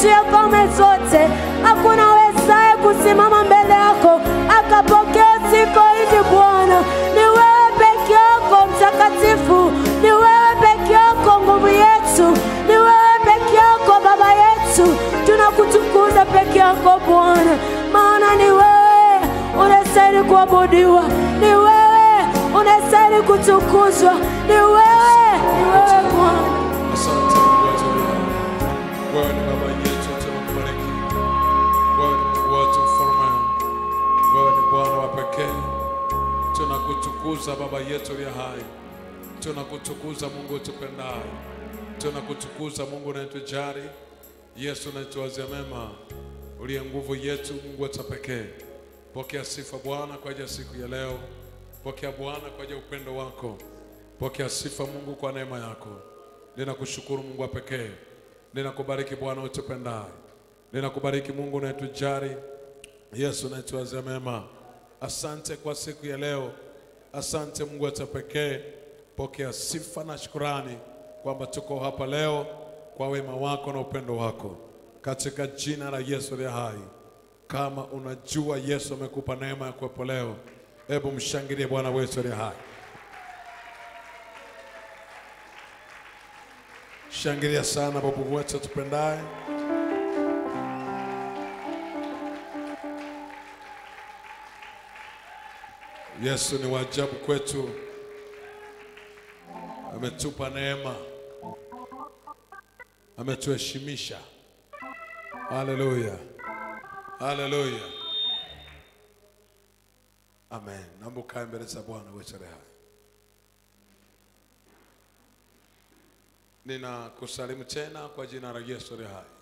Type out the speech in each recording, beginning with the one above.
ya kame zote. Hakuna wezaye kusimama mbele yako akapokea sifa hizi Bwana. Ni wewe peke yako mtakatifu, ni wewe peke yako nguvu yetu, ni wewe peke yako Baba yetu. Tunakutukuza peke yako Bwana, maana ni wewe unastahili kuabudiwa, ni wewe unastahili kutukuzwa, ni wewe, ni wewe Bwana. Asante Mungu wetu leo. Wewe ni baba yetu, tunakubariki. Wewe ni Mungu wetu mfalme. Wewe ni Bwana wa pekee. Tunakutukuza baba yetu aliye hai. Tunakutukuza Mungu utupendaye. Tunakutukuza Mungu unayetujali. Yesu unayetuwazia mema. Uliye nguvu yetu, Mungu wetu wa pekee. Pokea sifa Bwana kwa ajili ya siku ya leo. Pokea Bwana kwa ajili ya upendo wako. Pokea sifa Mungu kwa neema yako. Ninakushukuru Mungu wa pekee. Ninakubariki Bwana utupendaye. Ninakubariki Mungu unayetujali. Yesu unayetuwazia mema. Asante kwa siku ya leo. Asante Mungu wetu wa pekee. Pokea sifa na shukurani kwamba tuko hapa leo kwa wema wako na upendo wako, katika jina la Yesu aliye hai. Kama unajua Yesu amekupa neema ya kuwepo leo, hebu mshangilie Bwana wetu aliye hai. Shangilia sana babu wetu tupendaye. Yesu ni waajabu kwetu, ametupa neema, ametuheshimisha. Haleluya, haleluya, amen. Naomba ukae mbele za Bwana wetu aliye hai. Ninakusalimu tena kwa jina la Yesu aliye hai.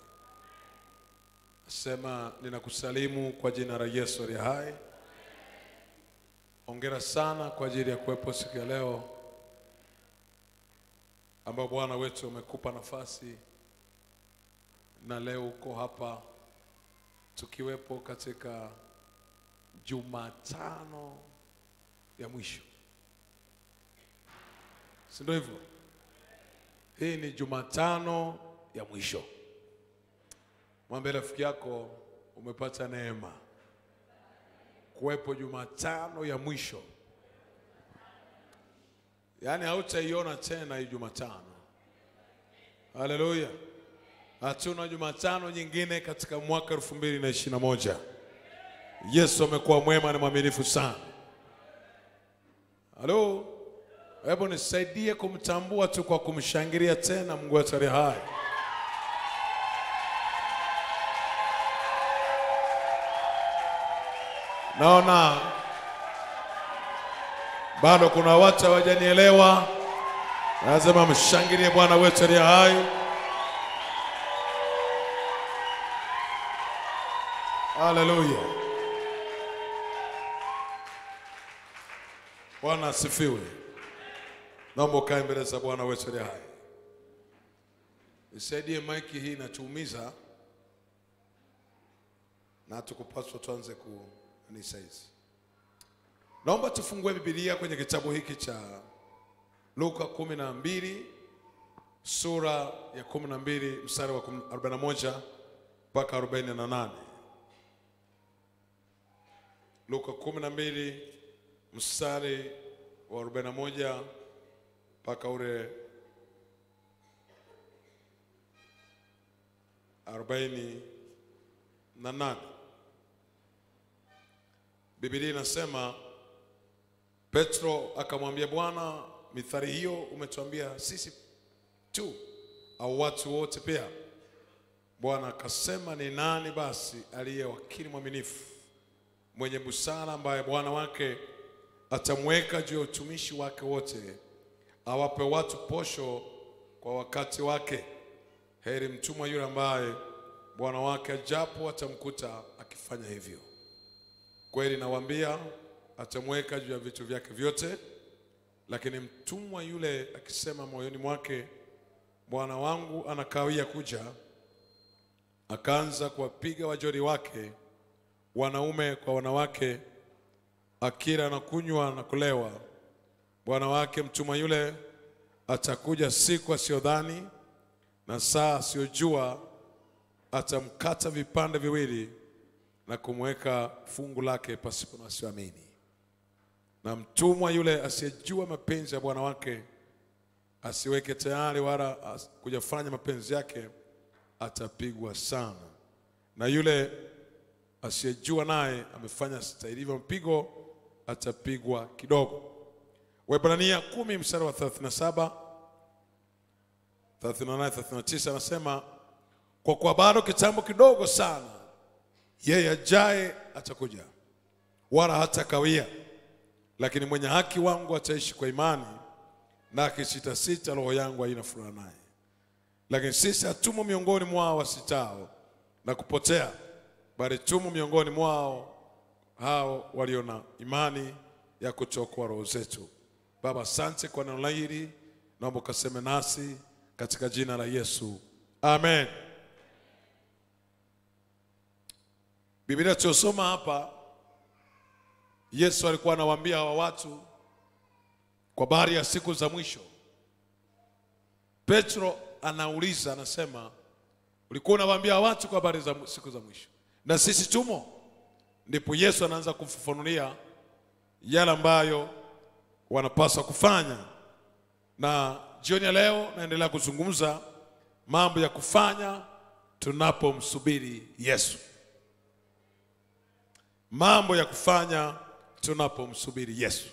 Sema ninakusalimu kwa jina la Yesu aliye hai. Hongera sana kwa ajili ya kuwepo siku ya leo ambao Bwana wetu umekupa nafasi na leo uko hapa tukiwepo katika Jumatano ya mwisho, si ndio hivyo? Hii ni Jumatano ya mwisho. Mwambie rafiki yako umepata neema kuwepo Jumatano ya mwisho, yaani hautaiona tena hii Jumatano. Haleluya! Hatuna Jumatano nyingine katika mwaka elfu mbili na ishirini na moja. Yesu amekuwa mwema na mwaminifu sana. Halo, hebu nisaidie kumtambua tu kwa kumshangilia tena Mungu wetu aliye hai. Naona bado kuna watu hawajanielewa, lazima mshangilie Bwana wetu aliye hai. Haleluya, Bwana asifiwe. Naomba ukae mbele za Bwana wetu aliye hai. Nisaidie, maiki hii inatuumiza na tukupaswa tuanze ku ni saizi. Naomba tufungue Biblia kwenye kitabu hiki cha Luka kumi na mbili sura ya kumi na mbili mstari wa 41 mpaka 48. Luka kumi na mbili mstari wa 41 mpaka ule arobaini na nane. Biblia inasema Petro akamwambia Bwana, mithali hiyo umetuambia sisi tu au watu wote pia? Bwana akasema, ni nani basi aliye wakili mwaminifu mwenye busara, ambaye bwana wake atamweka juu ya utumishi wake wote, awape watu posho kwa wakati wake? Heri mtumwa yule ambaye bwana wake ajapo atamkuta akifanya hivyo. Kweli nawaambia, atamweka juu ya vitu vyake vyote. Lakini mtumwa yule akisema moyoni mwake, bwana wangu anakawia kuja, akaanza kuwapiga wajoli wake wanaume kwa wanawake, akila na kunywa na kulewa, bwana wake mtumwa yule atakuja siku asiyodhani na saa asiyojua, atamkata vipande viwili na kumweka fungu lake pasipo na wasioamini. Na mtumwa yule asiyejua mapenzi ya bwana wake asiweke tayari wala as- kujafanya mapenzi yake atapigwa sana, na yule asiyejua naye amefanya stahilivyo mpigo atapigwa kidogo. Waebrania kumi mstari wa 37 38 39 anasema kwa kuwa bado kitambo kidogo sana yeye ajaye atakuja, wala hatakawia, lakini mwenye haki wangu ataishi kwa imani, na akisitasita, roho yangu haina furaha naye. Lakini sisi hatumo miongoni mwao wasitao na kupotea, bali tumo miongoni mwao hao walio na imani ya kutokoa roho zetu. Baba, asante kwa neno hili, naomba ukaseme nasi katika jina la Yesu, amen. Biblia tuliosoma hapa, Yesu alikuwa anawaambia hawa watu kwa habari ya siku za mwisho. Petro anauliza, anasema, ulikuwa unawaambia watu kwa habari za siku za mwisho, na sisi tumo. Ndipo Yesu anaanza kufafanulia yale ambayo wanapaswa kufanya, na jioni ya leo naendelea kuzungumza mambo ya kufanya tunapomsubiri Yesu mambo ya kufanya tunapomsubiri Yesu.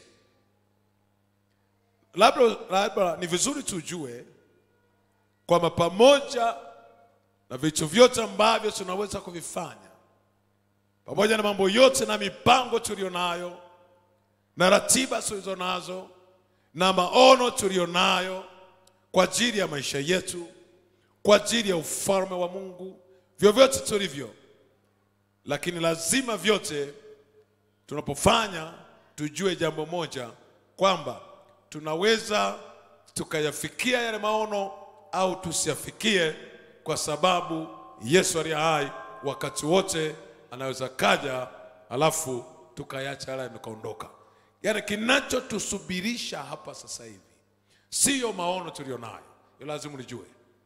Labda, labda ni vizuri tujue kwamba pamoja na vitu vyote ambavyo tunaweza kuvifanya, pamoja na mambo yote na mipango tulionayo na ratiba tulizo nazo na maono tulionayo kwa ajili ya maisha yetu, kwa ajili ya ufalme wa Mungu, vyovyote tulivyo lakini lazima vyote tunapofanya tujue jambo moja kwamba tunaweza tukayafikia yale maono au tusiyafikie, kwa sababu Yesu aliye hai wakati wote anaweza kaja, alafu tukayacha yale yamekaondoka. Yaani, kinachotusubirisha hapa sasa hivi siyo maono tulionayo, hiyo lazima ulijue.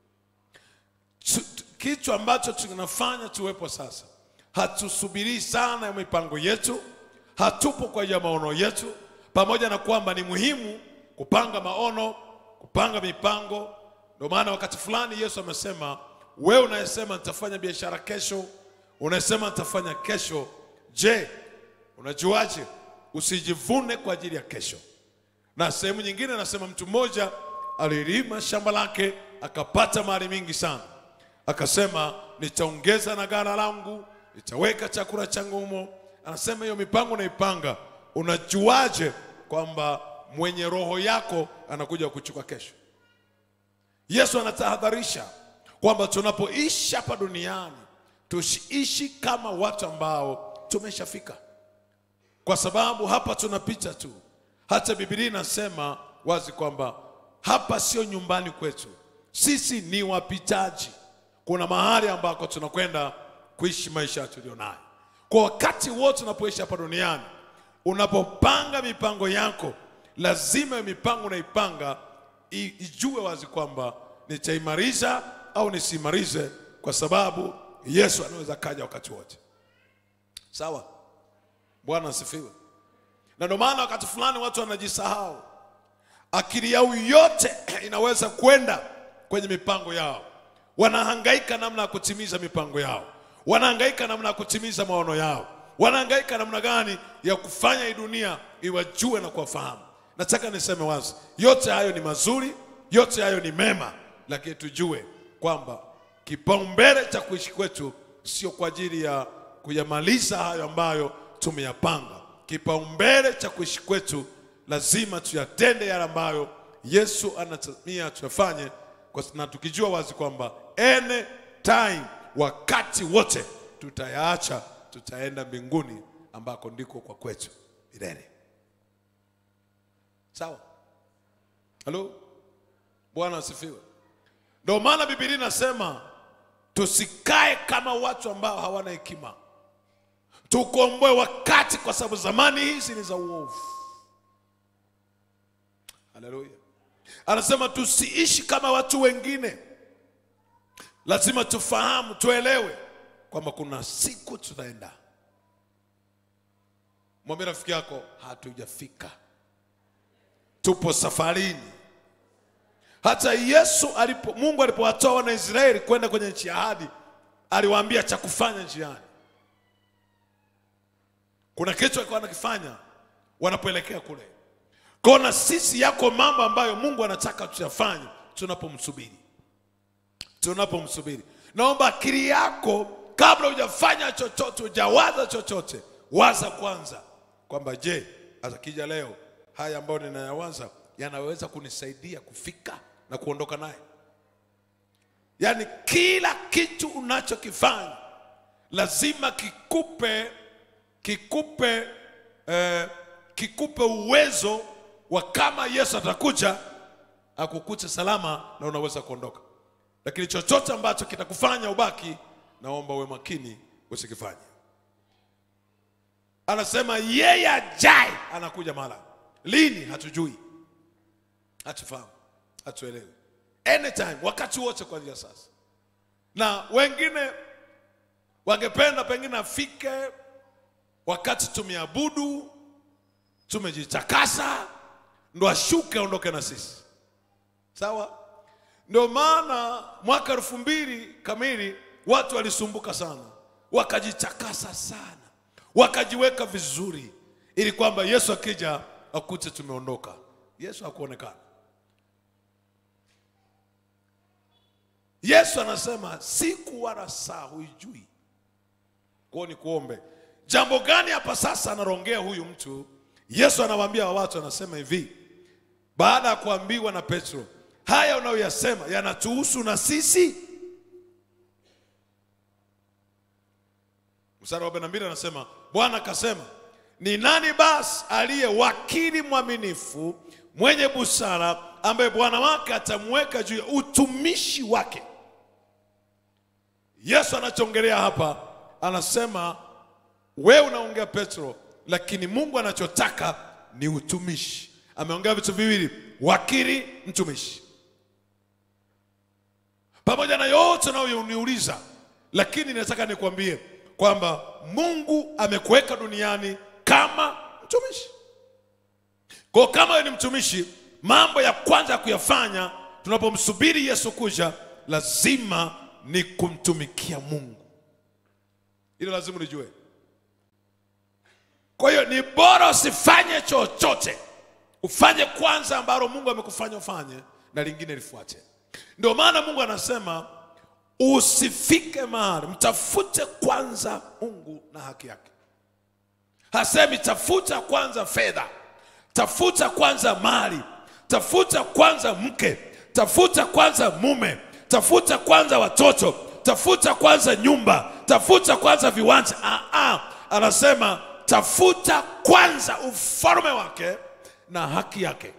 Su- Kitu ambacho tunafanya tuwepo sasa hatusubirii sana ya mipango yetu, hatupo kwa ajili ya maono yetu, pamoja na kwamba ni muhimu kupanga maono, kupanga mipango. Ndio maana wakati fulani Yesu amesema, wewe unayesema nitafanya biashara kesho, unayesema nitafanya kesho, je, unajuaje? Usijivune kwa ajili ya kesho. Na sehemu nyingine anasema mtu mmoja alilima shamba lake akapata mali mingi sana, akasema nitaongeza na ghala langu, nitaweka chakula changu humo. Anasema hiyo mipango naipanga, unajuaje kwamba mwenye roho yako anakuja kuchukua kesho? Yesu anatahadharisha kwamba tunapoishi hapa duniani tusiishi kama watu ambao tumeshafika kwa sababu hapa tunapita tu. Hata Biblia inasema wazi kwamba hapa sio nyumbani kwetu, sisi ni wapitaji. Kuna mahali ambako tunakwenda kuishi maisha tulionayo. Kwa wakati wote unapoishi hapa duniani, unapopanga mipango yako, lazima hiyo mipango unaipanga i- ijue wazi kwamba nitaimaliza au nisiimalize, kwa sababu Yesu anaweza kaja wakati wote. Sawa? Bwana asifiwe. Na ndio maana wakati fulani watu wanajisahau, akili yao yote inaweza kwenda kwenye mipango yao, wanahangaika namna ya kutimiza mipango yao, wanahangaika namna ya kutimiza maono yao, wanahangaika namna gani ya kufanya hii dunia iwajue na kuwafahamu. Nataka niseme wazi, yote hayo ni mazuri, yote hayo ni mema, lakini tujue kwamba kipaumbele cha kuishi kwetu sio kwa ajili ya kuyamaliza hayo ambayo tumeyapanga. Kipaumbele cha kuishi kwetu lazima tuyatende yale ambayo Yesu anatamia tuyafanye, kwa- na tukijua wazi kwamba any time, wakati wote tutayaacha, tutaenda mbinguni ambako ndiko kwa kwetu milele. Sawa? Halo, Bwana asifiwe. Ndio maana Biblia inasema tusikae kama watu ambao hawana hekima, tukomboe wakati, kwa sababu zamani hizi ni za uovu. Haleluya. Anasema tusiishi kama watu wengine, lazima tufahamu tuelewe kwamba kuna siku tunaenda mwambie rafiki yako hatujafika tupo safarini hata yesu alipo mungu alipowatoa wana israeli kwenda kwenye nchi ya ahadi aliwaambia cha kufanya njiani kuna kitu alikuwa anakifanya wanapoelekea kule kona sisi yako mambo ambayo mungu anataka tuyafanye tunapomsubiri tunapomsubiri naomba akili yako kabla hujafanya chochote hujawaza chochote waza kwanza kwamba je atakija leo haya ambayo ninayawaza yanaweza kunisaidia kufika na kuondoka naye yaani kila kitu unachokifanya lazima kikupe kikupe eh, kikupe uwezo wa kama yesu atakuja akukute salama na unaweza kuondoka lakini chochote ambacho kitakufanya ubaki naomba uwe makini usikifanye anasema yeye ajaye anakuja mara lini hatujui hatufahamu hatuelewi anytime wakati wote kuanzia sasa na wengine wangependa pengine afike wakati tumeabudu tumejitakasa ndo ashuke aondoke na sisi sawa ndio maana mwaka elfu mbili kamili watu walisumbuka sana wakajitakasa sana wakajiweka vizuri ili kwamba yesu akija akute tumeondoka yesu hakuonekana yesu anasema siku wala saa huijui kwao ni kuombe jambo gani hapa sasa anarongea huyu mtu yesu anawaambia watu anasema hivi baada ya kuambiwa na petro haya unayoyasema yanatuhusu na sisi mstari wa 42 anasema bwana akasema ni nani basi aliye wakili mwaminifu mwenye busara ambaye bwana wake atamweka juu ya utumishi wake yesu anachoongelea hapa anasema wewe unaongea petro lakini mungu anachotaka ni utumishi ameongea vitu viwili wakili mtumishi pamoja na yote unayoniuliza lakini nataka nikwambie kwamba mungu amekuweka duniani kama mtumishi kwa kama wewe ni mtumishi mambo ya kwanza ya kuyafanya tunapomsubiri yesu kuja lazima ni kumtumikia mungu hilo lazima ulijue kwa hiyo ni bora usifanye chochote ufanye kwanza ambalo mungu amekufanya ufanye na lingine lifuate ndio maana mungu anasema usifike mahali mtafute kwanza mungu na haki yake hasemi tafuta kwanza fedha tafuta kwanza mali tafuta kwanza mke tafuta kwanza mume tafuta kwanza watoto tafuta kwanza nyumba tafuta kwanza viwanja ah, ah. anasema tafuta kwanza ufalme wake na haki yake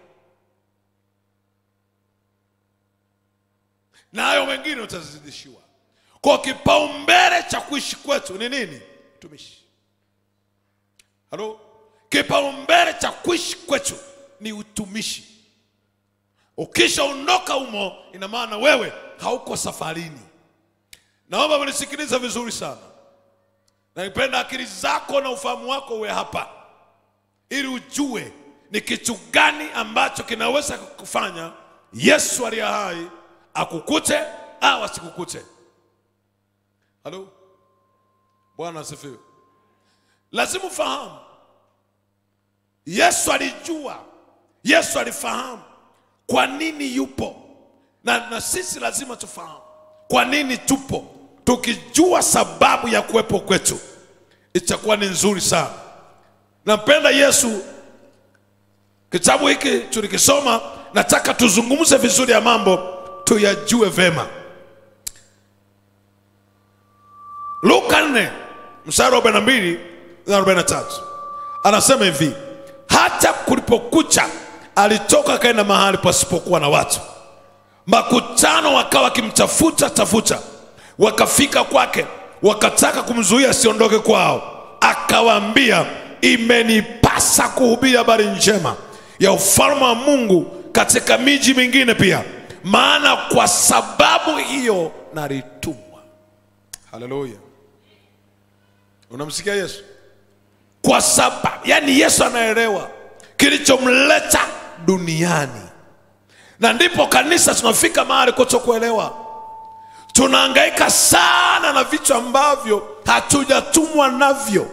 na hayo mengine utazidishiwa kwa kipaumbele cha kuishi kwetu ni nini utumishi halo kipaumbele cha kuishi kwetu ni utumishi ukishaondoka humo ina maana wewe hauko safarini naomba mnisikiliza vizuri sana naipenda akili zako na ufahamu wako uwe hapa ili ujue ni kitu gani ambacho kinaweza kukufanya yesu aliye hai akukute au asikukute halo bwana asifiwe lazima ufahamu yesu alijua yesu alifahamu kwa nini yupo na, na sisi lazima tufahamu kwa nini tupo tukijua sababu ya kuwepo kwetu itakuwa ni nzuri sana nampenda yesu kitabu hiki tulikisoma nataka tuzungumze vizuri ya mambo tuyajue vema luka 4 mstari wa 42 na 43 anasema hivi hata kulipokucha alitoka akaenda mahali pasipokuwa na watu makutano wakawa wakimtafuta tafuta wakafika kwake wakataka kumzuia asiondoke kwao akawaambia imenipasa kuhubiri habari njema ya ufalme wa mungu katika miji mingine pia maana kwa sababu hiyo nalitumwa haleluya unamsikia yesu kwa sababu yani yesu anaelewa kilichomleta duniani na ndipo kanisa tunafika mahali kutokuelewa tunahangaika sana na vitu ambavyo hatujatumwa navyo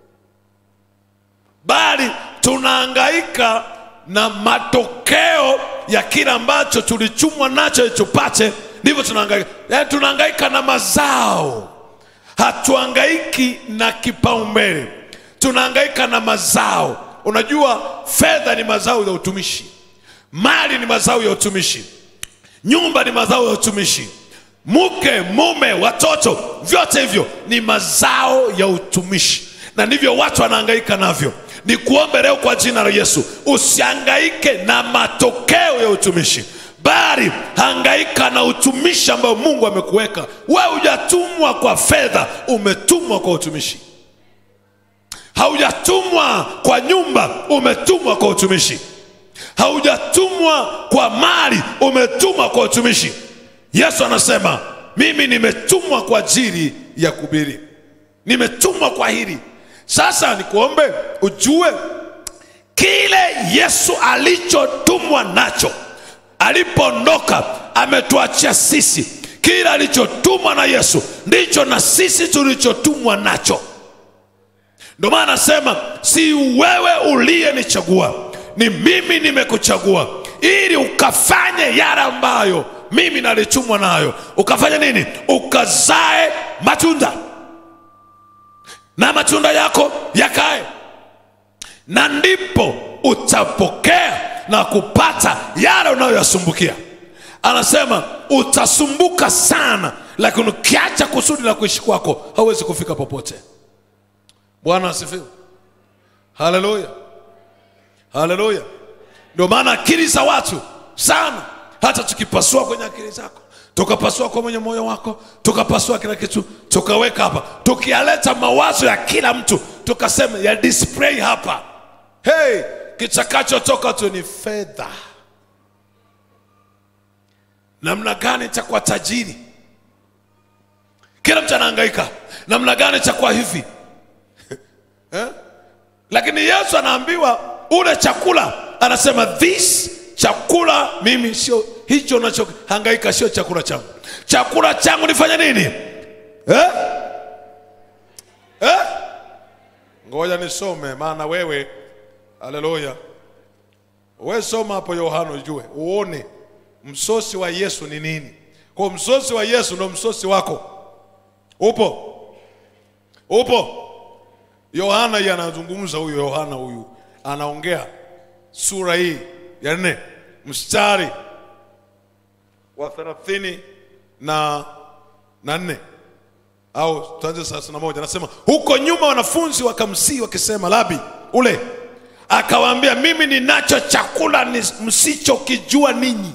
bali tunahangaika na matokeo ya kile ambacho tulichumwa nacho ili tupate ndivyo tunahangaika yaani tunahangaika na mazao hatuhangaiki na kipaumbele tunahangaika na mazao unajua fedha ni mazao ya utumishi mali ni mazao ya utumishi nyumba ni mazao ya utumishi mke mume watoto vyote hivyo ni mazao ya utumishi na ndivyo watu wanahangaika navyo ni kuombe leo kwa jina la yesu usihangaike na matokeo ya utumishi bali hangaika na utumishi ambao mungu amekuweka we hujatumwa kwa fedha umetumwa kwa utumishi haujatumwa kwa nyumba umetumwa kwa utumishi haujatumwa kwa mali umetumwa kwa utumishi yesu anasema mimi nimetumwa kwa ajili ya kubiri nimetumwa kwa hili sasa nikuombe ujue kile yesu alichotumwa nacho alipoondoka ametuachia sisi kile alichotumwa na yesu ndicho na sisi tulichotumwa nacho ndio maana anasema si wewe uliyenichagua ni mimi nimekuchagua ili ukafanye yale ambayo mimi nalitumwa nayo ukafanya nini ukazae matunda na matunda yako yakae na ndipo utapokea na kupata yale unayoyasumbukia anasema utasumbuka sana lakini ukiacha kusudi la kuishi kwako hauwezi kufika popote bwana asifiwe haleluya haleluya ndio maana akili za watu sana hata tukipasua kwenye akili zako tukapasua kwa mwenye moyo wako tukapasua kila kitu tukaweka hapa tukiyaleta mawazo ya kila mtu tukasema ya display hapa hey kichakachotoka tu ni fedha namna gani cha kuwa tajiri kila mtu anahangaika namna gani cha kuwa hivi eh? lakini yesu anaambiwa ule chakula anasema this chakula mimi sio hicho unachohangaika sio chakula changu chakula changu nifanye nini eh? Eh? ngoja nisome maana wewe haleluya we soma hapo yohana ujue uone msosi wa yesu ni nini kwa msosi wa yesu ndo msosi wako upo upo yohana hii anazungumza huyu yohana huyu anaongea sura hii ya nne mstari wa thelathini na na nne au tuanze thelathini na moja anasema huko nyuma wanafunzi wakamsii wakisema labi ule akawaambia mimi ninacho chakula ni msichokijua ninyi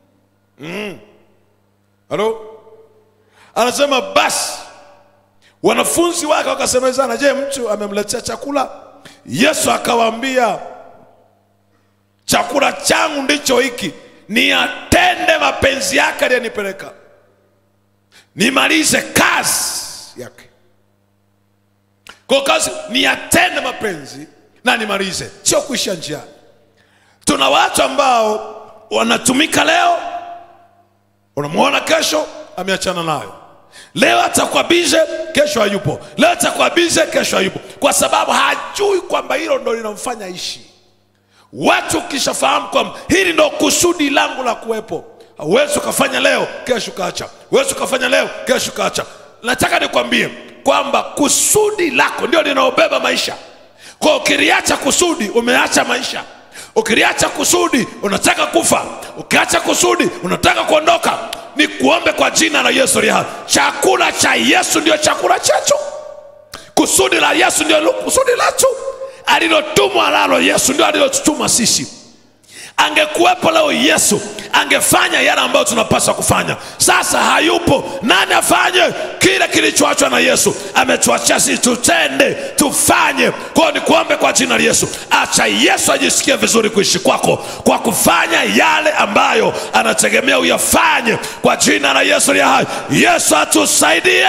halo anasema basi wanafunzi wake wakasemezana je mtu amemletea chakula yesu akawaambia chakula changu ndicho hiki niyatende mapenzi yake aliyenipeleka nimalize kazi yake kwa kazi niyatende mapenzi na nimalize sio kuisha njiani tuna watu ambao wanatumika leo unamwona kesho ameachana nayo leo atakuwa bize kesho hayupo leo atakuwa bize kesho hayupo kwa sababu hajui kwamba hilo ndo linamfanya ishi watu ukishafahamu kwamba hili ndo kusudi langu la kuwepo huwezi ukafanya leo kesho ukaacha huwezi ukafanya leo kesho ukaacha nataka nikwambie kwamba kusudi lako ndio linaobeba maisha kwa ukiliacha kusudi umeacha maisha ukiliacha kusudi unataka kufa ukiacha kusudi unataka kuondoka ni kuombe kwa jina la yesu liha chakula cha yesu ndio chakula chetu kusudi la yesu ndio kusudi letu alilotumwa lalo yesu ndio alilotutuma sisi angekuwepo leo yesu angefanya yale ambayo tunapaswa kufanya sasa hayupo nani afanye kile kilichoachwa na yesu ametuachia sisi tutende tufanye kwao ni kuombe kwa jina la yesu acha yesu ajisikie vizuri kuishi kwako kwa kufanya yale ambayo anategemea uyafanye kwa jina la yesu liya hai yesu atusaidie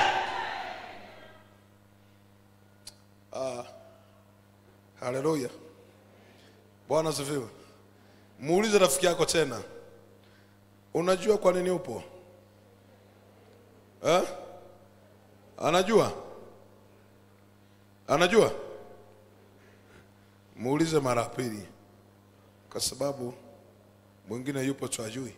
haleluya bwana asifiwe muulize rafiki yako tena unajua kwa nini upo eh? anajua anajua muulize mara ya pili kwa sababu mwingine yupo tu ajui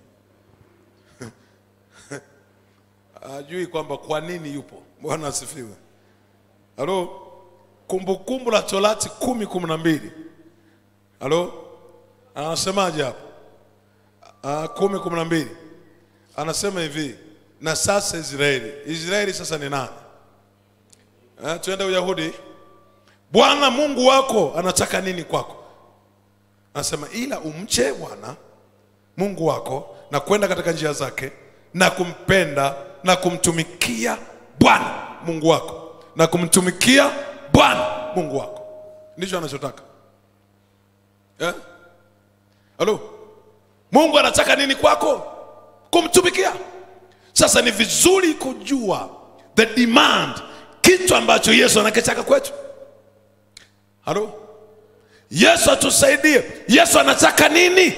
ajui kwamba kwa nini yupo bwana asifiwe halo kumbukumbu la torati kumi kumi na mbili halo anasemaje hapo Ah, kumi kumi na mbili anasema hivi na sasa israeli israeli sasa ni nani eh, tuende uyahudi bwana mungu wako anataka nini kwako anasema ila umche bwana mungu wako na kwenda katika njia zake na kumpenda na kumtumikia bwana mungu wako na kumtumikia bwana mungu wako ndicho anachotaka eh? halo mungu anataka nini kwako kumtumikia sasa ni vizuri kujua the demand kitu ambacho yesu anakitaka kwetu halo yesu atusaidie yesu anataka nini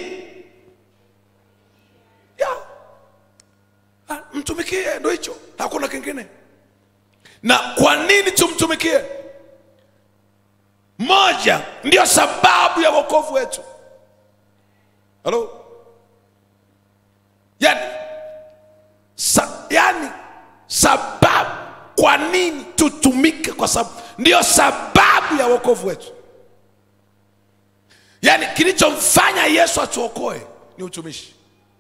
ya. Ah, mtumikie ndo hicho hakuna kingine na kwa nini tumtumikie moja ndio sababu ya wokovu wetu halo yani, sa, yani sababu kwa nini tutumike kwa sababu ndio sababu ya wokovu wetu yaani kilichomfanya yesu atuokoe ni utumishi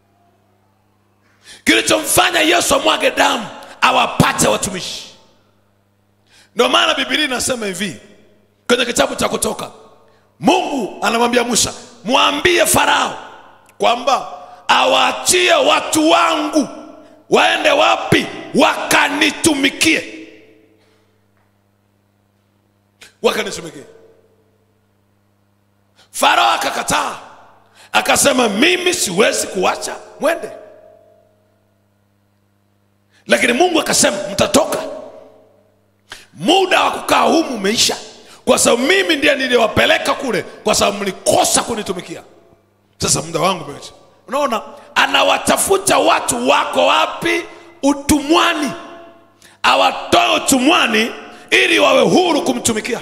kilichomfanya yesu amwage damu awapate watumishi ndio maana bibilia inasema hivi kwenye kitabu cha kutoka mungu anamwambia musa mwambie farao kwamba awaachie watu wangu waende wapi wakanitumikie wakanitumikie farao akakataa akasema mimi siwezi kuwacha mwende lakini mungu akasema mtatoka muda wa kukaa humu umeisha kwa sababu mimi ndiye niliwapeleka kule kwa sababu mlikosa kunitumikia sasa muda wangu umeisha unaona anawatafuta watu wako wapi utumwani awatoe utumwani ili wawe huru kumtumikia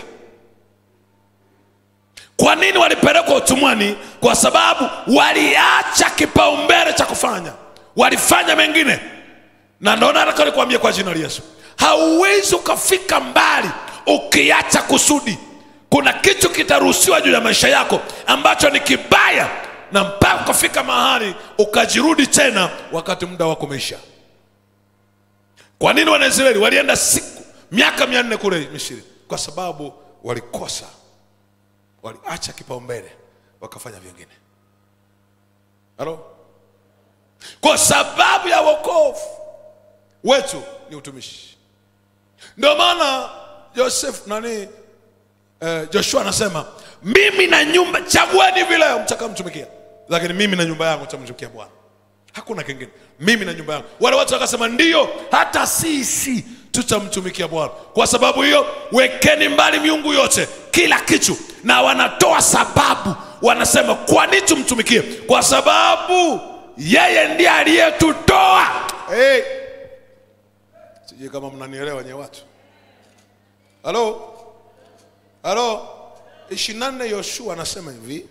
kwa nini walipelekwa utumwani kwa sababu waliacha kipaumbele cha kufanya walifanya mengine na ndo nataka nikwambie kwa jina la yesu hauwezi ukafika mbali ukiacha kusudi kuna kitu kitaruhusiwa juu ya maisha yako ambacho ni kibaya na mpaka ukafika mahali ukajirudi tena wakati muda wako umeisha kwa nini wanaisraeli walienda siku miaka mia nne kule misiri kwa sababu walikosa waliacha kipaumbele wakafanya vingine halo kwa sababu ya wokovu wetu ni utumishi ndio maana joseph nani eh, joshua anasema mimi na nyumba chagueni vile mtakamtumikia lakini mimi na nyumba yangu tamtumikia bwana hakuna kingine mimi na nyumba yangu wale watu wakasema ndio hata sisi tutamtumikia bwana kwa sababu hiyo wekeni mbali miungu yote kila kitu na wanatoa sababu wanasema kwa nini tumtumikie kwa sababu yeye ndiye aliyetutoa hey. sijui kama mnanielewa nye watu halo halo ishirini na nne yoshua anasema hivi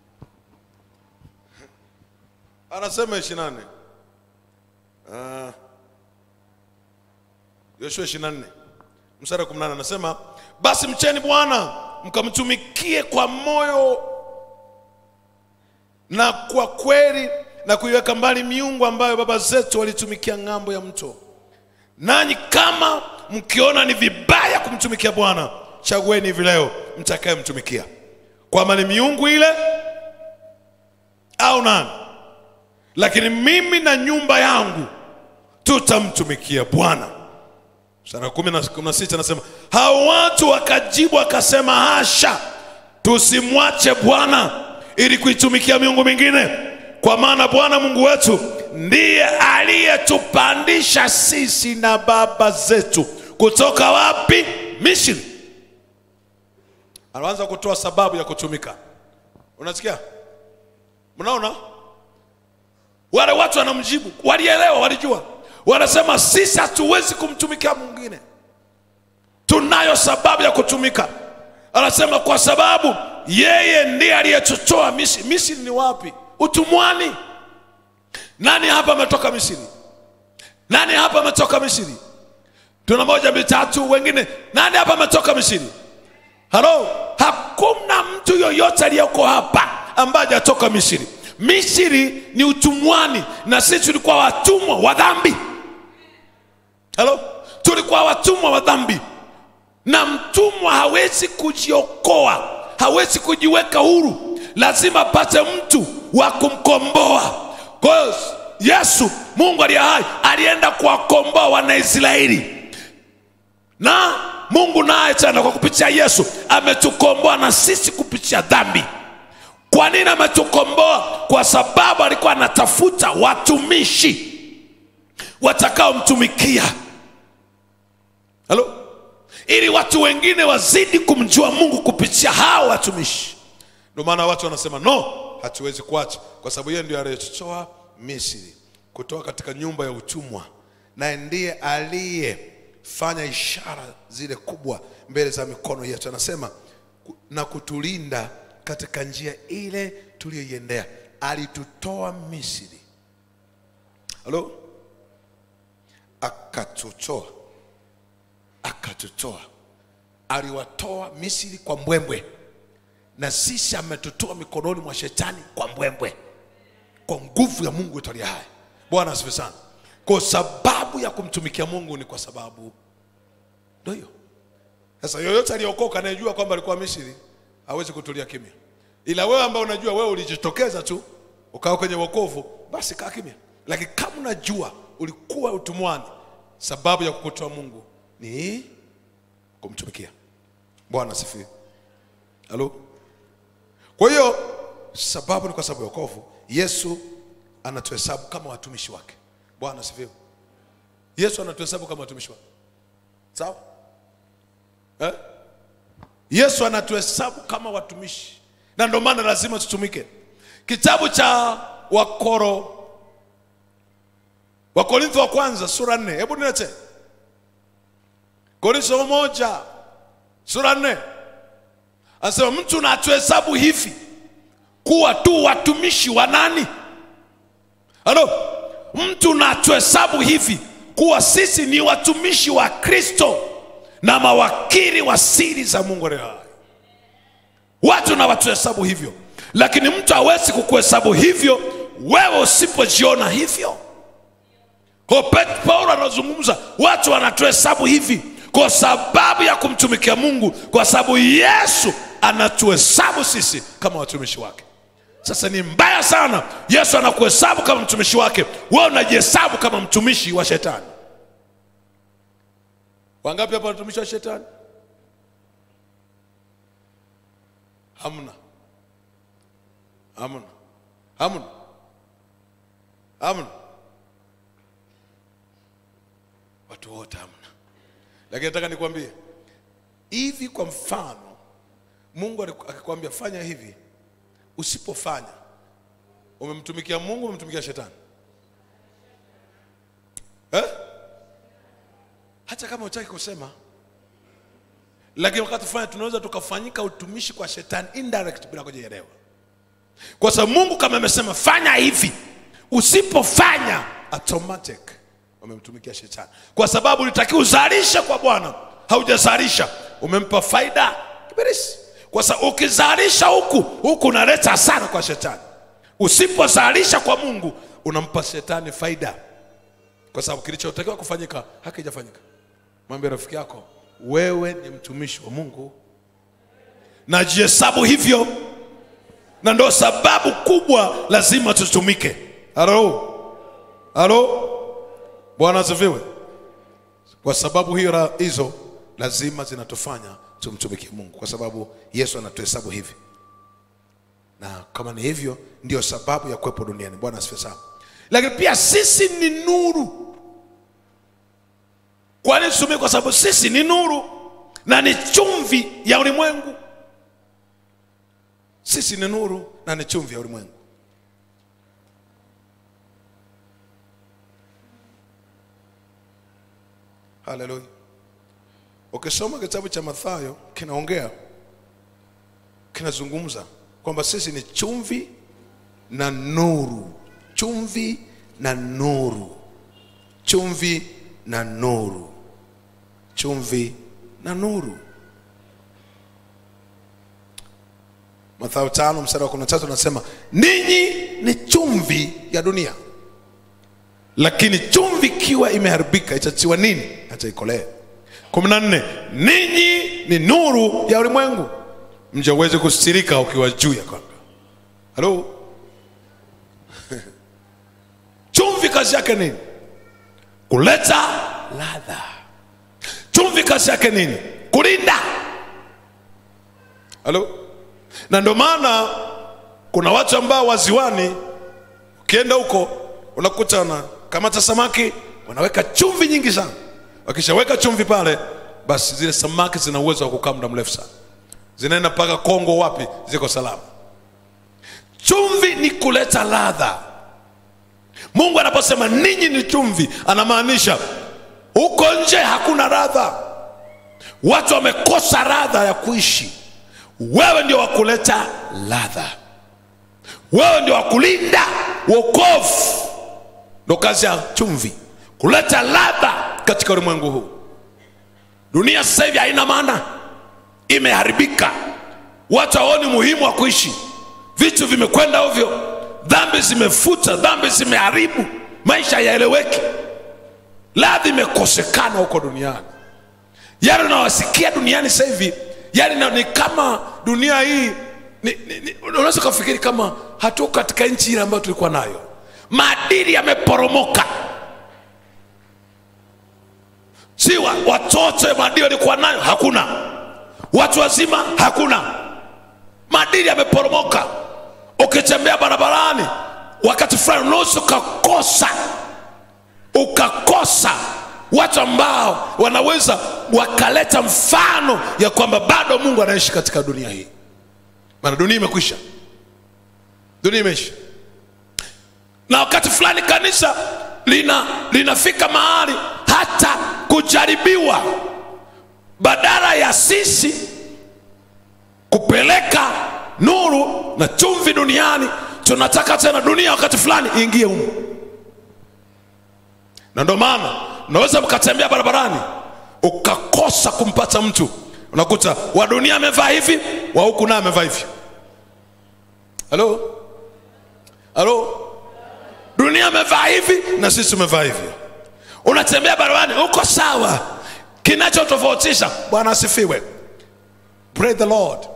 anasema ishirini na nne Ah. yoshua ishirini na nne mstari wa kumi na nane anasema basi mcheni bwana mkamtumikie kwa moyo na kwa kweli na kuiweka mbali miungu ambayo baba zetu walitumikia ng'ambo ya mto nanyi kama mkiona ni vibaya kumtumikia bwana chagueni hivi leo mtakayemtumikia kwamba ni miungu ile au nani lakini mimi na nyumba yangu tutamtumikia bwana mstari wa kumi na kumi na sita anasema hao watu wakajibu wakasema hasha tusimwache bwana ili kuitumikia miungu mingine kwa maana bwana mungu wetu ndiye aliyetupandisha sisi na baba zetu kutoka wapi misri anaanza kutoa sababu ya kutumika unasikia mnaona wale watu wanamjibu walielewa walijua wanasema sisi hatuwezi kumtumikia mwingine tunayo sababu ya kutumika anasema kwa sababu yeye ndiye aliyetutoa misri misri ni wapi utumwani nani hapa ametoka misri nani hapa ametoka misri tuna moja mitatu wengine nani hapa ametoka misri halo hakuna mtu yoyote aliyeko hapa ambaye hajatoka misri misri ni utumwani na sisi tulikuwa watumwa wa dhambi halo tulikuwa watumwa wa dhambi na mtumwa hawezi kujiokoa hawezi kujiweka huru lazima apate mtu wa kumkomboa kwa hiyo yesu mungu aliye hai alienda kuwakomboa wanaisraeli na mungu naye tena kwa kupitia yesu ametukomboa na sisi kupitia dhambi kwa nini ametukomboa kwa sababu alikuwa anatafuta watumishi watakaomtumikia halo ili watu wengine wazidi kumjua mungu kupitia hao watumishi ndio maana watu wanasema no hatuwezi kuacha kwa sababu yeye ndio aliyetutoa misri kutoka katika nyumba ya utumwa naye ndiye aliyefanya ishara zile kubwa mbele za mikono yetu anasema ku- na kutulinda katika njia ile tuliyoiendea alitutoa misri halo akatutoa akatutoa aliwatoa misri kwa mbwembwe na sisi ametutoa mikononi mwa shetani kwa mbwembwe kwa nguvu ya mungu wetu aliye hai bwana asifiwe sana kwa sababu ya kumtumikia mungu ni kwa sababu ndo hiyo sasa yoyote aliyeokoka anayejua kwamba alikuwa misri hawezi kutulia kimya ila wewe ambao unajua wewe ulijitokeza tu ukawa kwenye wokovu basi kaa kimya lakini kama unajua ulikuwa utumwani sababu ya kukutoa mungu ni kumtumikia bwana asifiwe halo kwa hiyo sababu ni kwa sababu ya wokovu yesu anatuhesabu kama watumishi wake bwana asifiwe yesu anatuhesabu kama watumishi wake sawa eh? yesu anatuhesabu kama watumishi na ndio maana lazima tutumike kitabu cha wakoro wakorintho wa kwanza sura nne hebu nilete korintho moja sura nne anasema mtu na atuhesabu hivi kuwa tu watumishi wa nani halo mtu na atuhesabu hivi kuwa sisi ni watumishi wa kristo na mawakili wa siri za mungu aliye hai watu na watuhesabu hivyo lakini mtu hawezi kukuhesabu hivyo wewe usipojiona hivyo kwa Pet- paulo anazungumza watu wanatuhesabu hivi kwa sababu ya kumtumikia mungu kwa sababu yesu anatuhesabu sisi kama watumishi wake sasa ni mbaya sana yesu anakuhesabu kama mtumishi wake wewe unajihesabu kama mtumishi wa shetani wangapi hapa watumishi wa shetani hamna hamna hamna hamna watu wote hamna lakini nataka nikwambie hivi kwa mfano mungu aliku- akikwambia fanya hivi usipofanya umemtumikia mungu umemtumikia shetani eh? hata kama utaki kusema lakini wakati fulani tunaweza tukafanyika utumishi kwa shetani indirect bila kujielewa kwa sababu mungu kama amesema fanya hivi usipofanya automatic umemtumikia shetani kwa sababu ulitakiwa uzalishe kwa bwana haujazalisha umempa faida ibilisi kwa sababu ukizalisha huku huku unaleta hasara kwa shetani usipozalisha kwa mungu unampa shetani faida kwa sababu kilichotakiwa kufanyika hakijafanyika mwambie rafiki yako wewe ni mtumishi wa mungu na jihesabu hivyo na ndo sababu kubwa lazima tutumike halo halo bwana asifiwe kwa sababu hiyo ra- hizo lazima zinatufanya tumtumikie mungu kwa sababu yesu anatuhesabu hivi na kama ni hivyo ndio sababu ya kuwepo duniani bwana asifiwe sana lakini pia sisi ni nuru kwa nini tutumie kwa sababu sisi ni nuru na ni chumvi ya ulimwengu sisi ni nuru na ni chumvi ya ulimwengu haleluya ukisoma kitabu cha mathayo kinaongea kinazungumza kwamba sisi ni chumvi na nuru chumvi na nuru chumvi na nuru chumvi na nuru mathayo tano mstari wa kumi na tatu anasema ninyi ni chumvi ya dunia lakini chumvi ikiwa imeharibika itatiwa nini hata ikolee kumi na nne ninyi ni nuru ya ulimwengu mja uweze kustirika ukiwa juu ya kanga halo chumvi kazi yake nini kuleta ladha chumvi kazi yake nini kulinda halo na ndio maana kuna watu ambao waziwani ukienda huko unakuta wanakamata samaki wanaweka chumvi nyingi sana wakishaweka chumvi pale basi zile samaki zina uwezo wa kukaa muda mrefu sana zinaenda mpaka kongo wapi ziko salama chumvi ni kuleta ladha mungu anaposema ninyi ni chumvi anamaanisha huko nje hakuna radha watu wamekosa radha ya kuishi wewe ndio wa kuleta ladha wewe ndio wa kulinda wokovu ndo kazi ya chumvi kuleta ladha katika ulimwengu huu dunia sasa hivi haina maana imeharibika watu hawaoni muhimu wa kuishi vitu vimekwenda ovyo dhambi zimefuta dhambi zimeharibu maisha yaeleweki ladha imekosekana huko duniani yale unawasikia duniani sasa hivi yani na- ni kama dunia hii ni- ni- ni- unaweza ukafikiri kama hatuko katika nchi ile ambayo tulikuwa nayo maadili yameporomoka si wa- watoto maadili walikuwa nayo hakuna watu wazima hakuna maadili yameporomoka ukitembea barabarani wakati fulani unaweza ukakosa ukakosa watu ambao wanaweza wakaleta mfano ya kwamba bado mungu anaishi katika dunia hii maana dunia imekwisha dunia imeisha na wakati fulani kanisa lina linafika mahali hata kujaribiwa badala ya sisi kupeleka nuru na chumvi duniani tunataka tena dunia wakati fulani iingie humu na ndio maana unaweza mkatembea barabarani ukakosa kumpata mtu unakuta wa dunia amevaa hivi wa huku naye amevaa hivi halo halo dunia amevaa hivi na sisi tumevaa hivi unatembea barabarani uko sawa kinachotofautisha bwana asifiwe pray the lord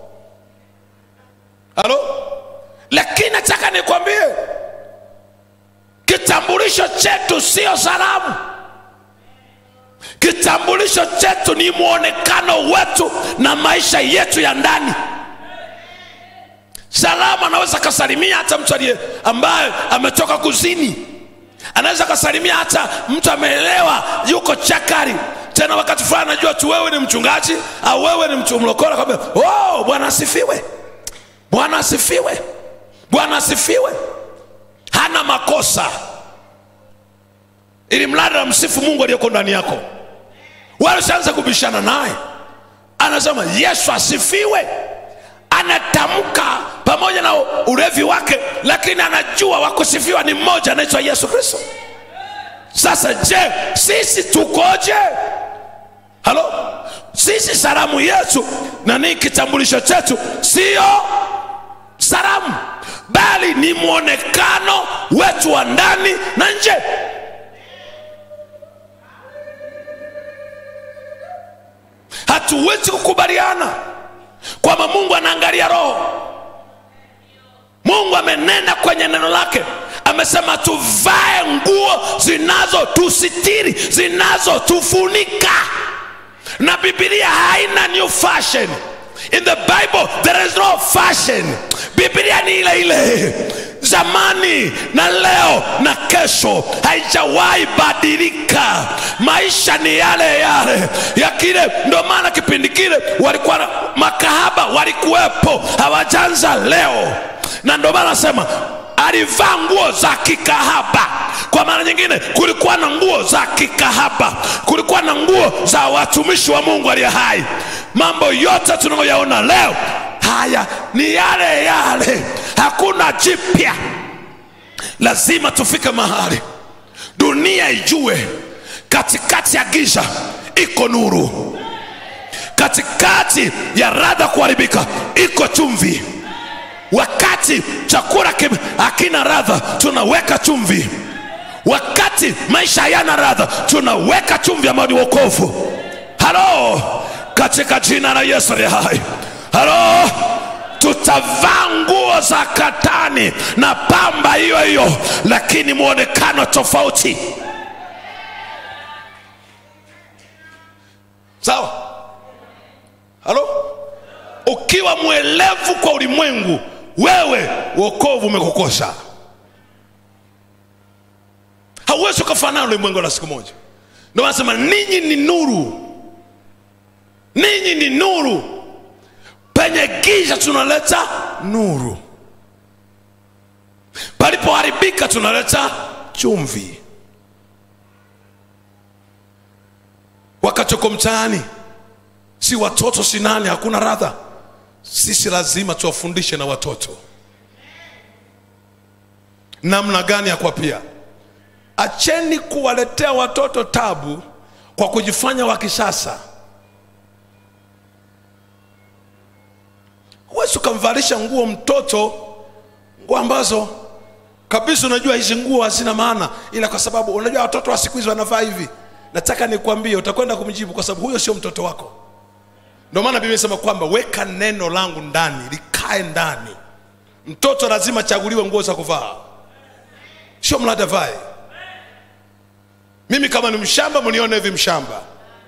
halo lakini nataka nikwambie kitambulisho chetu sio salamu kitambulisho chetu ni mwonekano wetu na maisha yetu ya ndani salamu anaweza akasalimia hata mtu aliye ambaye ametoka kuzini anaweza akasalimia hata mtu ameelewa yuko chakari tena wakati fulani anajua tu wewe ni mchungaji au wewe ni mtu mlokole kwambia oh, bwana asifiwe bwana asifiwe bwana asifiwe hana makosa ili mradi na msifu mungu aliyeko ndani yako wala usianze kubishana naye anasema yesu asifiwe anatamka pamoja na ulevi wake lakini anajua wakusifiwa ni mmoja anaitwa yesu kristo sasa je sisi tukoje halo sisi salamu yetu na ni kitambulisho chetu sio salamu bali ni mwonekano wetu wa ndani na nje hatuwezi kukubaliana kwamba mungu anaangalia roho mungu amenena kwenye neno lake amesema tuvae nguo zinazotusitiri zinazotufunika na bibilia haina new fashion in the bible there is no fashion bibilia ni ile ile zamani na leo na kesho haijawahi badilika maisha ni yale yale ya kile ndio maana kipindi kile walikuwa na- makahaba walikuwepo hawajanza leo na ndio maana nasema alivaa nguo za kikahaba kwa maana nyingine kulikuwa na nguo za kikahaba kulikuwa na nguo za watumishi wa mungu aliye hai mambo yote tunayoyaona leo haya ni yale yale hakuna jipya lazima tufike mahali dunia ijue katikati ya giza iko nuru katikati ya radha kuharibika iko chumvi wakati chakula kim- hakina radha tunaweka chumvi wakati maisha hayana radha tunaweka chumvi ambayo ni wokovu halo katika jina la yesu aliye hai halo tutavaa nguo za katani na pamba hiyo hiyo lakini mwonekano tofauti sawa halo ukiwa mwelevu kwa ulimwengu wewe wokovu umekukosa hauwezi ukafanana na ulimwengu la siku moja ndio wanasema ninyi ni nuru ninyi ni nuru penye giza tunaleta nuru palipoharibika tunaleta chumvi wakati uko mtaani si watoto si nani hakuna radha sisi lazima tuwafundishe na watoto namna gani ya kuwapia acheni kuwaletea watoto tabu kwa kujifanya wa kisasa huwezi ukamvalisha nguo mtoto nguo ambazo kabisa unajua hizi nguo hazina maana ila kwa sababu unajua watoto wa siku hizi wanavaa hivi nataka nikwambie utakwenda kumjibu kwa sababu huyo sio mtoto wako ndio maana biblia inasema kwamba weka neno langu ndani likae ndani mtoto lazima achaguliwe nguo za kuvaa sio mlada vae mimi kama ni mshamba mnione hivi mshamba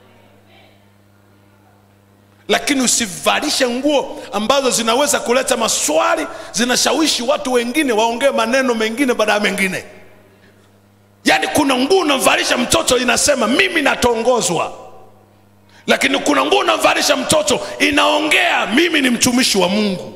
lakini usivalishe nguo ambazo zinaweza kuleta maswali zinashawishi watu wengine waongee maneno mengine baada ya mengine yaani kuna nguo unamvalisha mtoto inasema mimi natongozwa lakini kuna nguo unamvalisha mtoto inaongea mimi ni mtumishi wa mungu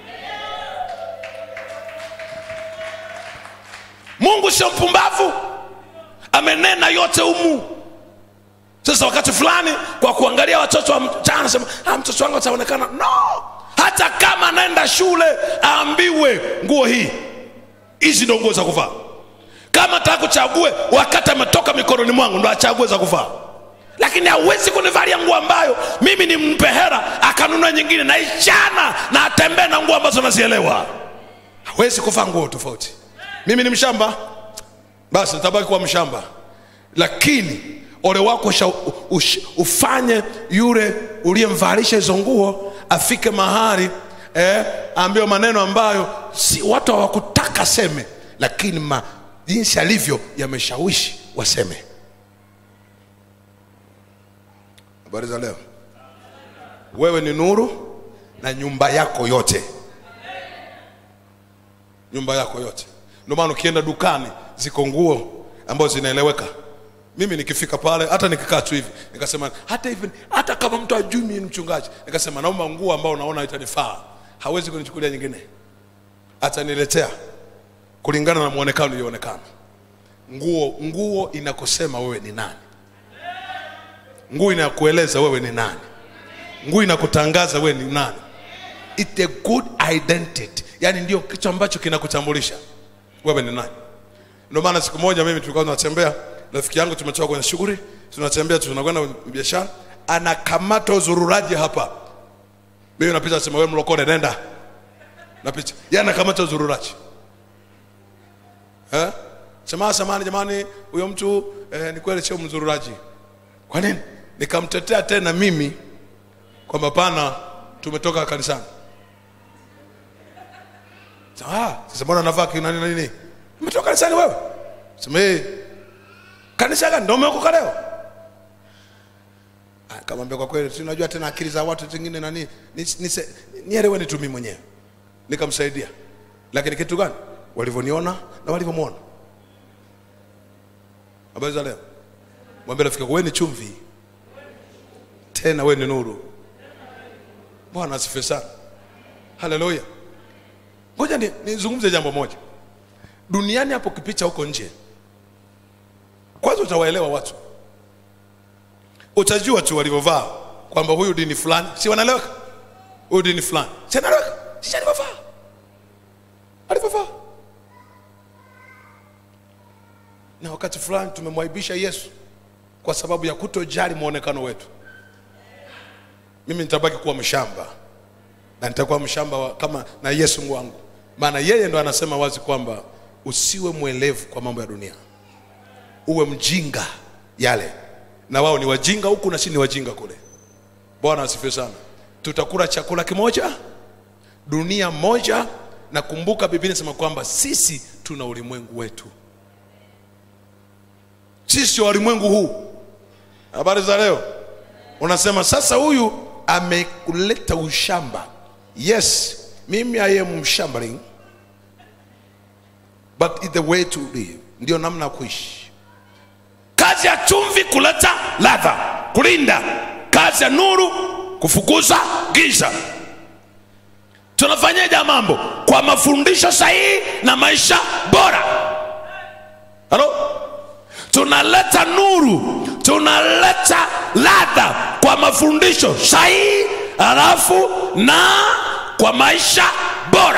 mungu sio mpumbavu amenena yote humu sasa wakati fulani kwa kuangalia watoto wa mchana anasema ah, mtoto wangu ataonekana no hata kama anaenda shule aambiwe nguo hii hizi ndo nguo za kuvaa kama taka kuchague wakati ametoka mikononi mwangu ndo achague za kuvaa lakini hawezi kunivalia nguo ambayo mimi ni mpe hera akanunua nyingine na ichana na atembee na nguo ambazo nazielewa hawezi kuvaa nguo tofauti mimi ni mshamba basi nitabaki kuwa mshamba lakini ole wako usha, ush, ufanye yule uliyemvalisha hizo nguo afike mahali eh, ambiwe maneno ambayo si watu hawakutaka seme lakini ma, jinsi alivyo yameshawishi waseme habari za leo wewe ni nuru na nyumba yako yote nyumba yako yote ndio maana ukienda dukani ziko nguo ambazo zinaeleweka mimi nikifika pale hata nikikaa tu hivi nikasema hata hivi hata kama mtu ajui mimi ni mchungaji nikasema naomba nguo ambao unaona itanifaa hawezi kunichukulia nyingine ataniletea kulingana na muonekano ulioonekana nguo nguo inakusema wewe ni nani nguo inakueleza wewe ni nani nguo inakutangaza wewe ni nani It's a good identity yani ndio kitu ambacho kinakutambulisha wewe ni nani ndio maana siku moja mimi tulikuwa tunatembea rafiki yangu tumetoka kwenye shughuli tunatembea tunakwenda biashara anakamata uzururaji hapa mimi napita sema wewe mlokole nenda napita yeye anakamata uzururaji eh sema samani jamani huyo mtu eh, ni kweli sio mzururaji kwa nini nikamtetea tena mimi kwamba pana tumetoka kanisani Sema, ah, sasa mbona unavaa kina nini nini? Umetoka kanisani wewe? Sema eh. Kanisa gani? Ndio umeokoka leo? Ah, Kamwambia kwa kweli, si unajua tena akili za watu zingine nani, nise- nielewe ni tu mimi mwenyewe. Nikamsaidia, lakini kitu gani? Walivyoniona na walivyomwona. Habari za leo, mwambie rafiki yako, wewe ni chumvi, tena wewe ni nuru. Bwana asifiwe sana, haleluya. Ngoja ni- nizungumze jambo moja. Duniani hapo kipicha huko nje, kwanza utawaelewa watu utajua tu walivyovaa kwamba huyu dini fulani si wanaeleweka huyu dini fulani si anaeleweka si alivyovaa alivyovaa na wakati fulani tumemwaibisha yesu kwa sababu ya kutojali mwonekano wetu mimi nitabaki kuwa mshamba na nitakuwa mshamba wa, kama na yesu Mungu wangu maana yeye ndo anasema wazi kwamba usiwe mwelevu kwa mambo ya dunia uwe mjinga yale na wao ni wajinga huku na si ni wajinga kule bwana asifiwe sana tutakula chakula kimoja dunia moja na kumbuka biblia inasema kwamba sisi tuna ulimwengu wetu sisi wa ulimwengu huu habari za leo unasema sasa huyu amekuleta ushamba yes mimi i am mshambling but it's the way to live ndio namna ya kuishi kazi ya chumvi kuleta ladha kulinda kazi ya nuru kufukuza giza tunafanyaje mambo kwa mafundisho sahihi na maisha bora halo tunaleta nuru tunaleta ladha kwa mafundisho sahihi halafu na kwa maisha bora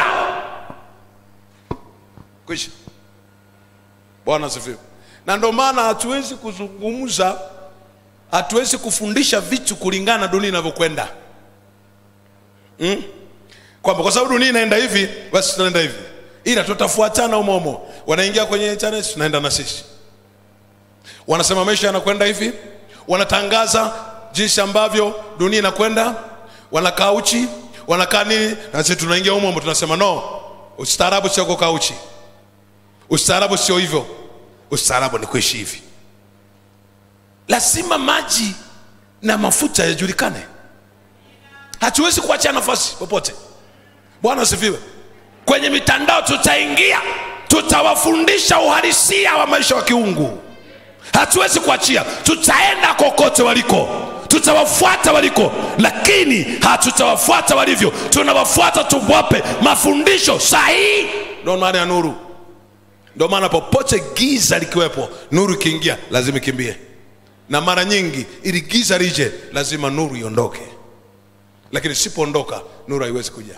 kwisha bwana asifiwe na ndio maana hatuwezi kuzungumza hatuwezi kufundisha vitu kulingana na dunia inavyokwenda mm? kwamba kwa sababu dunia inaenda hivi basi tunaenda hivi ila tutafuatana umomo wanaingia kwenye internet tunaenda na sisi wanasema maisha yanakwenda hivi wanatangaza jinsi ambavyo dunia inakwenda wanakaa uchi wanakaa nini na sisi tunaingia umomo tunasema no ustaarabu sio kukaa uchi ustaarabu sio hivyo ustaarabu ni kuishi hivi lazima maji na mafuta yajulikane hatuwezi kuachia nafasi popote bwana asifiwe kwenye mitandao tutaingia tutawafundisha uhalisia wa maisha wa kiungu hatuwezi kuachia tutaenda kokote waliko tutawafuata waliko lakini hatutawafuata walivyo tunawafuata tuwape mafundisho sahihi ndo maana ya nuru ndio maana popote giza likiwepo nuru ikiingia lazima ikimbie na mara nyingi ili giza lije lazima nuru iondoke lakini sipoondoka nuru haiwezi kuja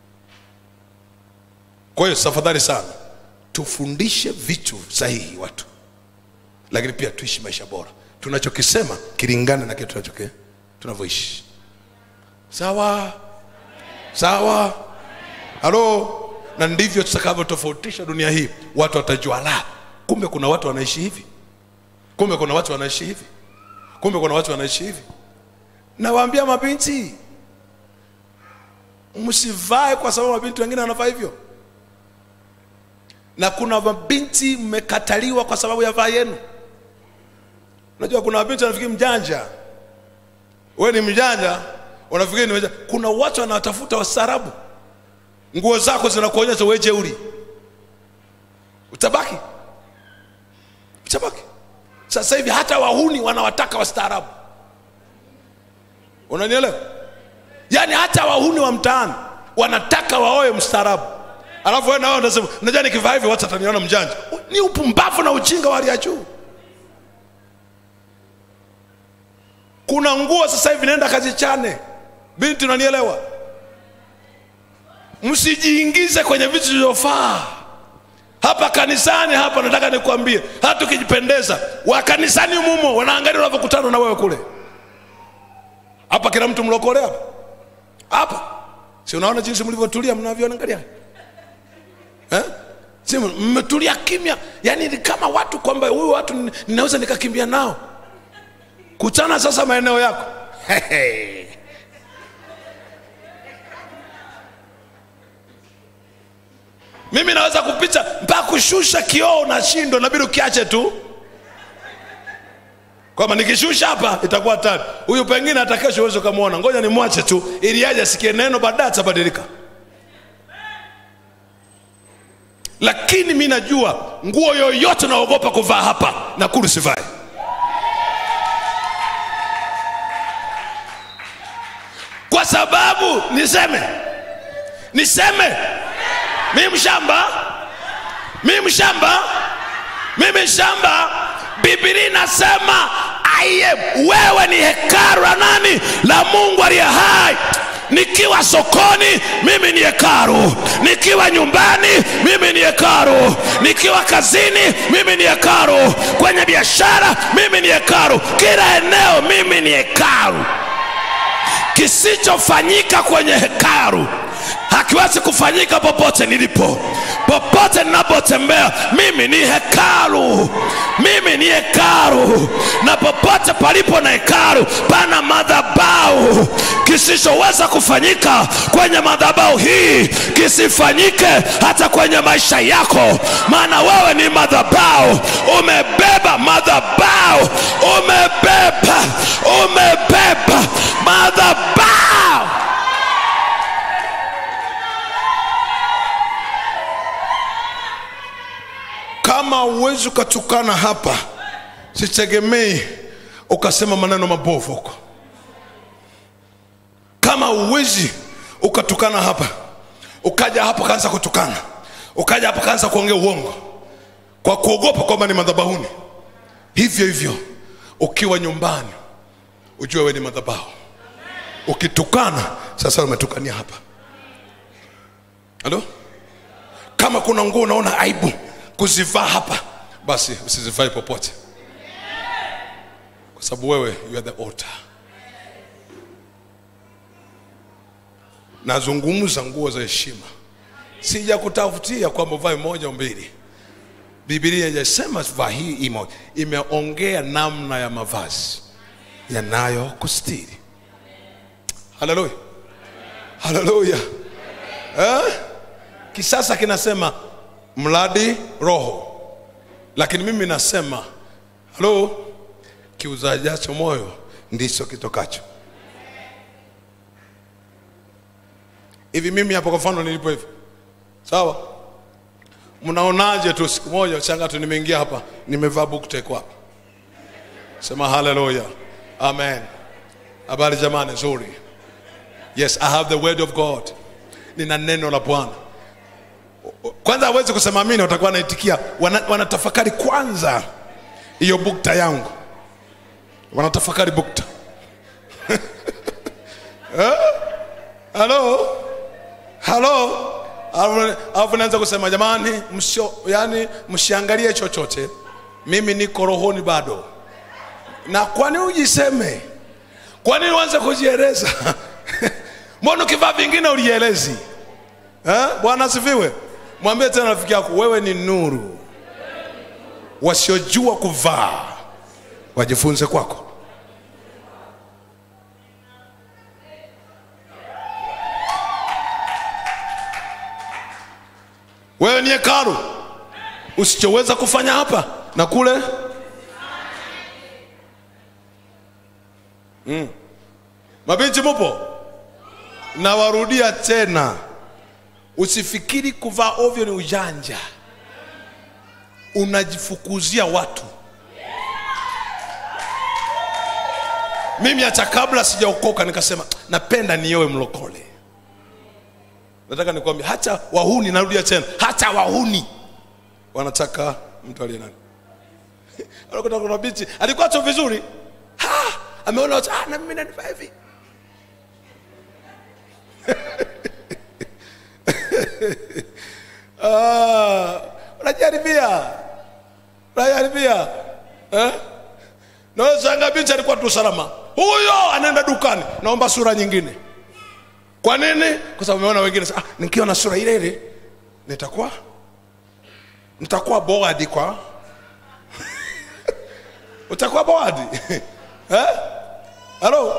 kwa hiyo tafadhali sana tufundishe vitu sahihi watu lakini pia tuishi maisha bora tunachokisema kilingane na kile tunachoke tunavyoishi sawa sawa halo na ndivyo tutakavyotofautisha dunia hii watu watajua la kumbe kuna watu wanaishi hivi kumbe kuna watu wanaishi hivi kumbe kuna watu wanaishi hivi nawaambia mabinti msivae kwa sababu mabinti wengine wanavaa hivyo na kuna mabinti mmekataliwa kwa sababu ya vaa yenu unajua kuna mabinti wanafikiri mjanja we ni mjanja unafikiri ni mjanja kuna watu wanawatafuta wastaarabu nguo zako zinakuonyesha wewe jeuri utabaki utabaki sasa hivi hata wahuni wanawataka wastaarabu unanielewa yaani hata wahuni wa mtaani wanataka waoe mstaarabu alafu wewe nao unasema unajua nikivaa hivi watu wataniona mjanja ni upumbavu na ujinga wa hali ya juu kuna nguo sasa hivi naenda kazichane binti unanielewa msijiingize kwenye vitu vilivyofaa hapa kanisani hapa nataka nikwambie hata ukijipendeza wa kanisani mumo wanaangalia unavyokutana na wewe kule hapa kila mtu mlokole hapa hapa si unaona jinsi mlivyotulia mnavyoangalia eh? si mmetulia kimya yani ni kama watu kwamba huyu watu nin- ninaweza nikakimbia nao kutana sasa maeneo yako mimi naweza kupita mpaka kushusha kioo na shindo nabidi ukiache tu kwamba nikishusha hapa itakuwa tatu huyu pengine hata kesho uweze ukamwona ngoja nimwache tu ili aje asikie neno baadaye atabadilika lakini mi najua nguo yoyote naogopa kuvaa hapa nakuru sivai kwa sababu niseme niseme mi mshamba mi mshamba mimi shamba biblia inasema aiye wewe ni hekaru la nani la mungu aliye hai nikiwa sokoni mimi ni hekaru nikiwa nyumbani mimi ni hekaru nikiwa kazini mimi ni hekaru kwenye biashara mimi ni hekaru kila eneo mimi ni hekaru kisichofanyika kwenye hekaru hakiwezi kufanyika popote nilipo popote ninapotembea mimi ni hekaru mimi ni hekaru na popote palipo na hekaru pana madhabau kisichoweza kufanyika kwenye madhabau hii kisifanyike hata kwenye maisha yako maana wewe ni madhabau umebeba madhabau umebeba umebeba madhabau kama uwezi ukatukana hapa sitegemei ukasema maneno mabovu huko kama uwezi ukatukana hapa ukaja hapa kaanza kutukana ukaja hapa kaanza kuongea uongo kwa kuogopa kwamba ni madhabahuni hivyo hivyo ukiwa nyumbani ujue we ni madhabahu ukitukana sasa umetukania hapa halo kama kuna nguo unaona aibu kuzivaa hapa basi usizivae popote kwa sababu wewe you are the altar nazungumza nguo za heshima sija kutafutia kwamba uvae moja au mbili bibilia ijasema vaa hii imo imeongea namna ya mavazi yanayokustiri haleluya haleluya eh? kisasa kinasema mradi roho lakini mimi nasema halo kiuzajacho moyo ndicho kitokacho hivi mimi hapo kwa mfano nilipo hivi sawa mnaonaje tu siku moja changa tu nimeingia hapa nimevaa buktek hapa sema haleluya amen habari jamani nzuri yes i have the word of god nina neno la bwana kwanza hawezi kusema amini watakuwa wanaitikia wana, wanatafakari kwanza hiyo bukta yangu wanatafakari bukta Eh? halo halo Alafu- alafu naanza kusema jamani msio yani msiangalie chochote mimi niko rohoni bado na kwani ujiseme kwa nini uanze kujieleza mbona ukivaa vingine ulielezi Eh? bwana asifiwe mwambie tena rafiki yako wewe ni nuru wasiojua kuvaa wajifunze kwako wewe ni hekalu usichoweza kufanya hapa na kule mm. mabinti mupo nawarudia tena usifikiri kuvaa ovyo ni ujanja unajifukuzia watu mimi hata kabla sijaokoka nikasema napenda niowe mlokole nataka nikwambia hata wahuni narudia tena hata wahuni wanataka mtu aliye nani Anakuta kuna binti alikuwa tu vizuri Ha! ameona watu ah, na mimi nanifaa hivi Ah, unajaribia unajaribia eh? nawezanga binti alikuwa tu salama huyo anaenda dukani naomba sura nyingine kwa nini kwa sababu umeona wengine ah, nikiwa na sura ile ile nitakuwa nitakuwa boadi kwa utakuwa boadi eh? halo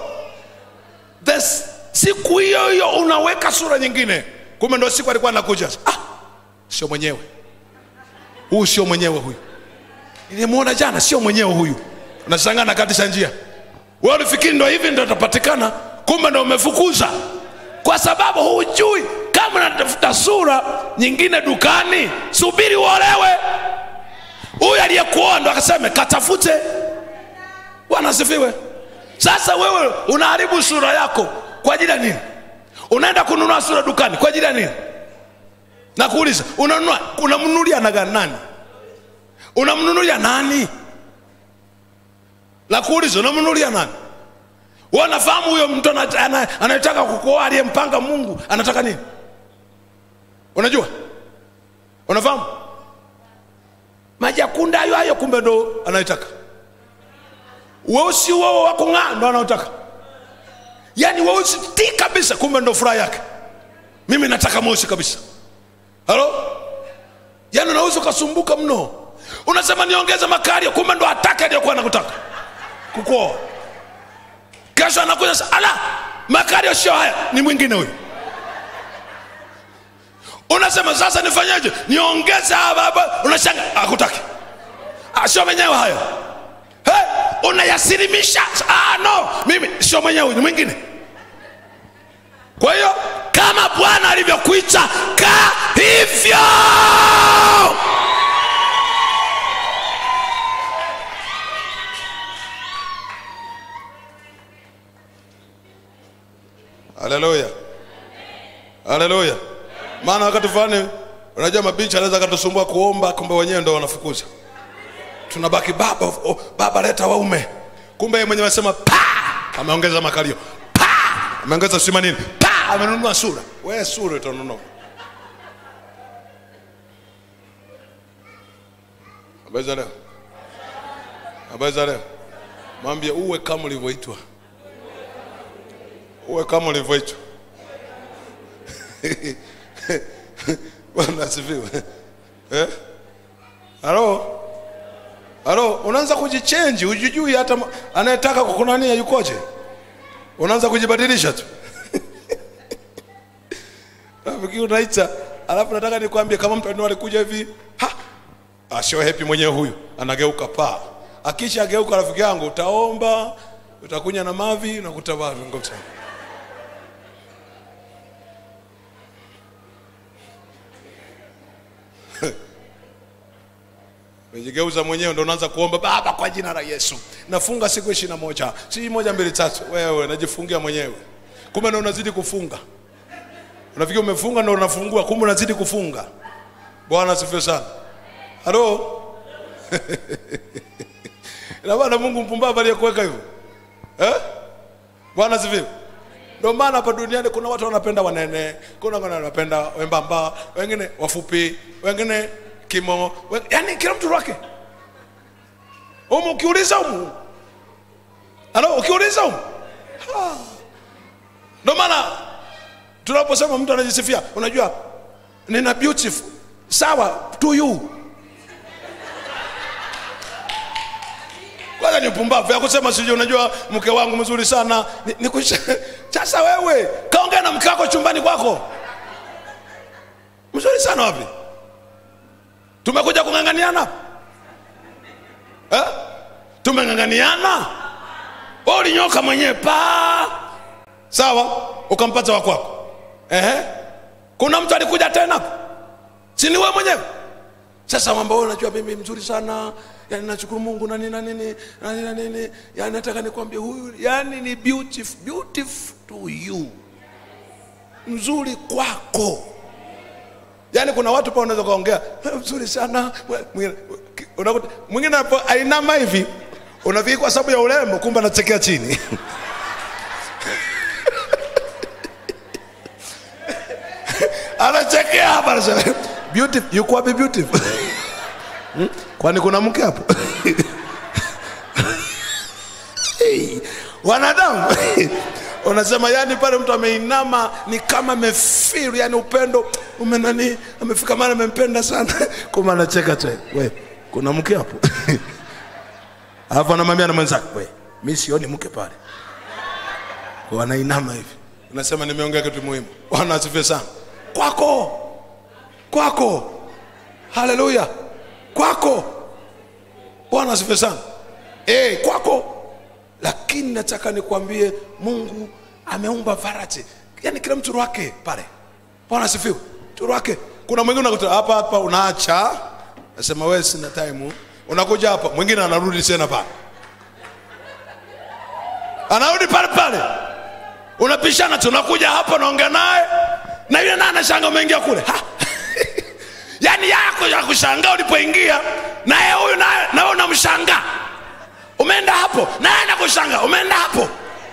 This, siku hiyo hiyo unaweka sura nyingine kumbe ndo siku alikuwa anakuja ah, sio mwenyewe huyu sio mwenyewe huyu nilimwona jana sio mwenyewe huyu unashangaa nakatisha njia wewe ulifikiri ndo hivi ndo atapatikana kumbe ndo umefukuza kwa sababu hujui kama unatafuta sura nyingine dukani subiri uolewe huyu aliyekuoa ndo akaseme katafute bwana asifiwe sasa wewe unaharibu sura yako kwa ajili ya nini unaenda kununua sura dukani kwa ajili ya nini nakuuliza unanunua unamnunulia naga nani unamnunulia nani nakuuliza unamnunulia nani wewe unafahamu huyo mtu ana- ana- anayetaka kukuoa aliyempanga mungu anataka nini unajua unafahamu majakunda hayo hayo kumbe ndo anayetaka weusi wao wa kung'aa ndo anaotaka yaani weusi ti kabisa kumbe ndo furaha yake mimi nataka mweusi kabisa halo yaani unaweza ukasumbuka mno unasema niongeze makari kumbe ndo atake aliyokuwa anakutaka kukuoa kesho anakuja sa ala makario sio haya ni mwingine huyu unasema sasa nifanyeje niongeze haya baba unashanga akutaki Ah, sio mwenyewe hayo hey, unayasilimisha ah, no mimi sio mwenyewe huyu ni mwingine kwa hiyo kama bwana alivyokuita kaa hivyo haleluya haleluya maana wakati fulani unajua mabichi anaweza akatusumbua kuomba kumbe wenyewe ndo wanafukuza tunabaki baba oh, baba leta waume kumbe yeye mwenyewe anasema pa ameongeza makalio pa ameongeza sima nini pa amenunua sura we sura utanunua habari za leo habari za leo mwambie uwe kama ulivyoitwa uwe kama ulivyoitwa bwana asifiwe eh? halo halo unaanza kujichenji ujijui hata ma- anayetaka kukunania yukoje unaanza kujibadilisha tu rafiki unaita alafu nataka nikwambie kama mtu anao alikuja hivi ha asio happy mwenyewe huyu anageuka paa akisha ageuka rafiki yangu utaomba utakunya na mavi na kutavaa ngoja Umejigeuza mwenyewe ndo unaanza kuomba Baba, kwa jina la Yesu nafunga siku ishirini na moja si moja mbili tatu. Wewe najifungia mwenyewe, kumbe ndo unazidi kufunga. Unafikiri umefunga ndo unafungua, kumbe unazidi kufunga. Bwana asifiwe sana. Halo, ina maana Mungu mpumbavu aliyekuweka hivyo eh? Bwana asifiwe. Ndio maana hapa duniani kuna watu wanapenda wanene, kuna wengine wanapenda wembamba, wengine wafupi, wengine kimo, wen... yani kila mtu wake. Umu ukiuliza umu, halo, ukiuliza umu, Ha. ndio maana tunaposema mtu anajisifia, unajua nina beautiful, sawa to you kwanza ni upumbavu ya kusema sijui unajua mke wangu mzuri sana ni, ni kusha... sasa wewe kaongea na mke wako chumbani kwako mzuri sana wapi tumekuja kung'ang'aniana eh? tumeng'ang'aniana wewe ulinyoka mwenyewe pa sawa ukampata wa kwako Ehe. kuna mtu alikuja tena si ni wewe mwenyewe sasa mambo wewe unajua mimi mzuri sana yani nashukuru mungu na nini na nini na nini na nini yani nataka nikwambie huyu yani ni beautiful beautiful to you mzuri kwako yani kuna watu pa unaweza kaongea "Eh, mzuri sana Mwingine- unakuta- mwingine hapo ainama hivi unafikiri kwa sababu ya urembo kumbe anachekea chini anachekea hapa anasema beautiful yuko wapi beautiful Hmm? kwani kuna mke hapo hey, wanadamu unasema yani pale mtu ameinama ni kama amefeel yani upendo umenani amefika mara amempenda sana kumbe anacheka tu we kuna mke hapo alafu anamwambia na mwenzake we mi sioni mke pale kwa anainama hivi unasema nimeongea kitu muhimu bwana asifiwe sana kwako kwako haleluya kwako bwana asifiwe sana e, kwako lakini nataka nikwambie mungu ameumba varati yaani kila mtu wake pale bwana asifiwe mtu wake kuna mwingine unakuta hapa hapa unaacha nasema wewe sina time unakuja hapa mwingine anarudi tena pale anarudi pale pale unapishana tu unakuja hapa unaongea naye na yule naye anashanga umeingia kule ha! yaani yako ya kushangaa ulipoingia naye huyu naye nawe unamshangaa umeenda hapo naye anakushangaa umeenda hapo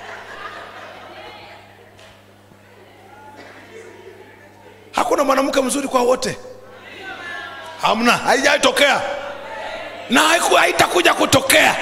hakuna mwanamke mzuri kwa wote hamna haijaitokea na haiku- haitakuja kutokea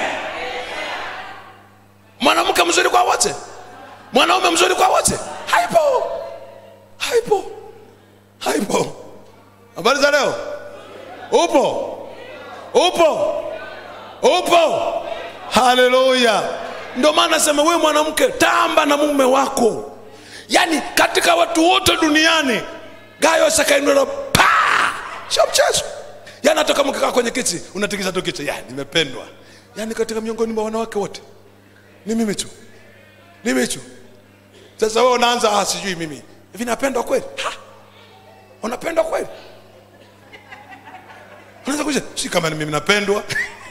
mwanamke mzuri kwa wote mwanaume mzuri kwa wote haipo haipo haipo habari za leo upo upo upo haleluya ndio maana nasema wewe mwanamke tamba na mume wako yaani katika watu wote duniani gayo sakainula pa sio mchezo yaani hata kama ukikaa kwenye kiti unatikisa tu kichwa ya nimependwa yaani katika miongoni mwa wanawake wote ni mimi tu ni mimi tu sasa wewe unaanza ah, sijui mimi hivi napendwa kweli Ha! unapendwa kweli unaweza kuja si kama ni mimi napendwa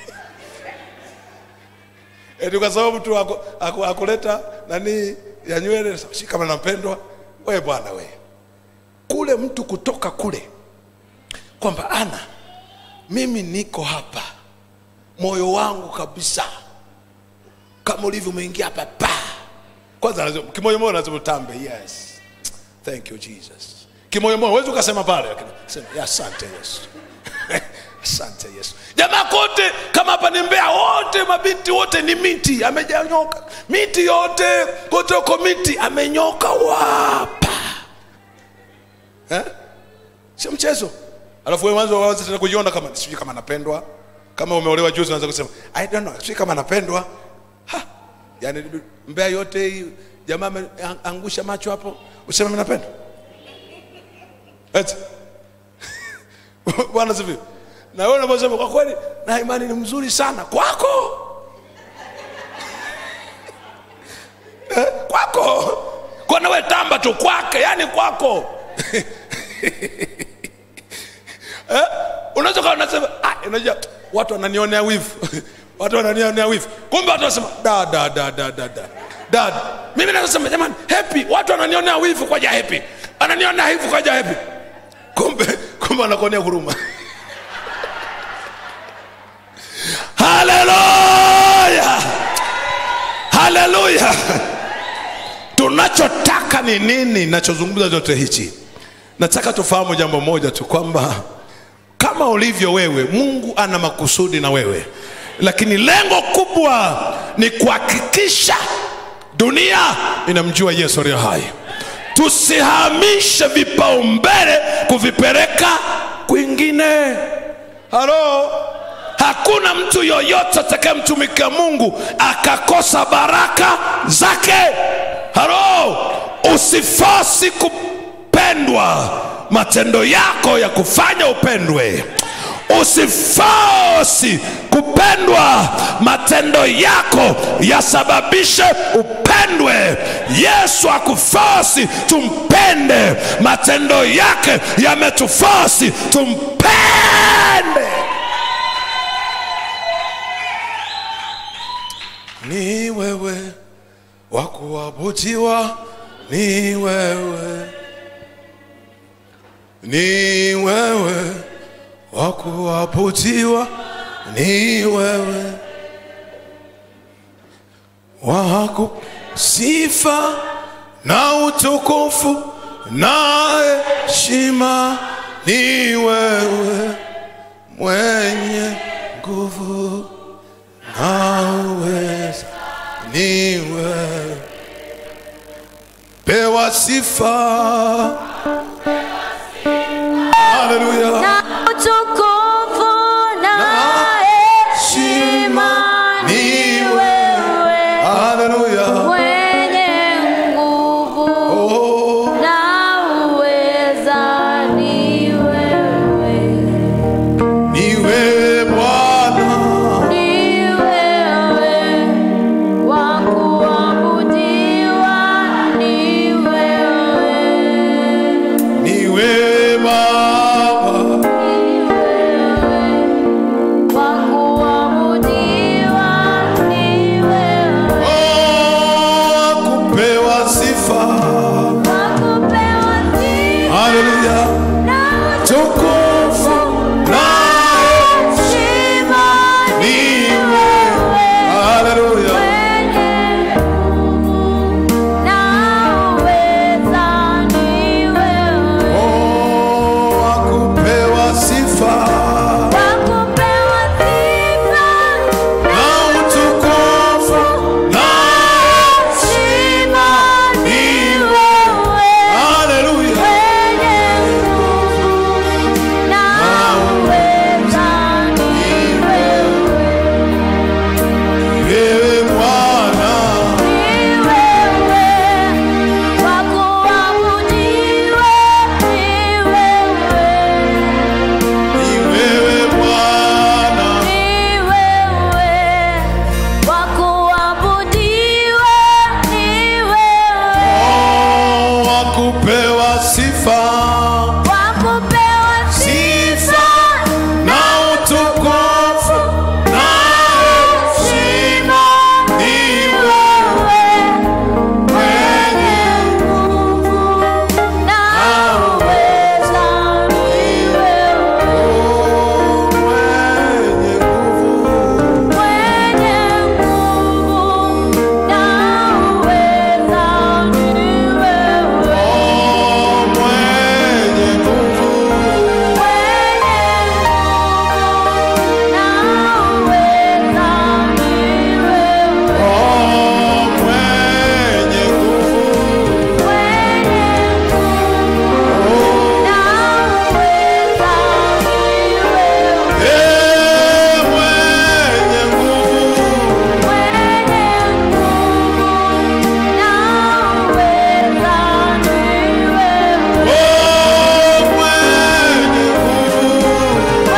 eti kwa sababu tu aku- aku- akuleta nani ya nywele si kama napendwa we bwana we kule mtu kutoka kule kwamba ana mimi niko hapa moyo wangu kabisa kama ulivyo umeingia hapa pa kwanza lazima- kimoyomoyo lazima utambe yes thank you jesus kimoyomoyo huwezi ukasema pale lakini sema "Ya, asante yesu asante yesu jamaa kote kama hapa ni mbea wote mabinti wote ni miti amejanyoka miti yote kote uko miti amenyoka wapa eh? sio mchezo alafu wewe mwanzo waanze tena kujiona kama sijui kama napendwa kama umeolewa juzi unaanza kusema i don't know sijui kama napendwa ha yani mbea yote hii jamaa ameangusha macho hapo useme mimi napendwa eti bwana sifiwe na wewe unaposema kwa kweli na imani ni mzuri sana kwako eh, kwako kwana we tamba tu kwake yani kwako eh, unaweza kawa unasema ah, unajua watu wananionea wivu watu wananionea wivu kumbe watu wanasema da da da da da da dad mimi nasema jamani happy watu wananionea wivu kwa ja happy ananionea wivu kwa ja happy kumbe kumbe anakuonea huruma haleluya haleluya tunachotaka ni nini nachozungumza chote hichi nataka tufahamu jambo moja tu kwamba kama ulivyo wewe mungu ana makusudi na wewe lakini lengo kubwa ni kuhakikisha dunia inamjua yesu aliye hai tusihamishe vipaumbele kuvipeleka kwingine halo hakuna mtu yoyote atakayemtumikia mungu akakosa baraka zake halo usifosi kupendwa matendo yako ya kufanya upendwe usifosi kupendwa matendo yako yasababishe upendwe yesu akufosi tumpende matendo yake yametufosi tumpende ni wewe wa kuabudiwa ni wewe ni wewe wa kuabudiwa ni wewe wako sifa na utukufu na heshima ni wewe mwenye nguvu na uweza ni wewe pewa sifa haleluya na utukufu na heshima ni wewe haleluya mwenye nguvu oh. na uweza ni wewe kupewa sifa wa kupewa sifa na utukufu na heshima ni wewe mwenye nguvu na uweza ni wewe mwenye nguvu mwenye nguvu na uweza ni wewe Oh, mwenye nguvu Oh, mwenye nguvu Eh, mwenye nguvu Oh, mwenye nguvu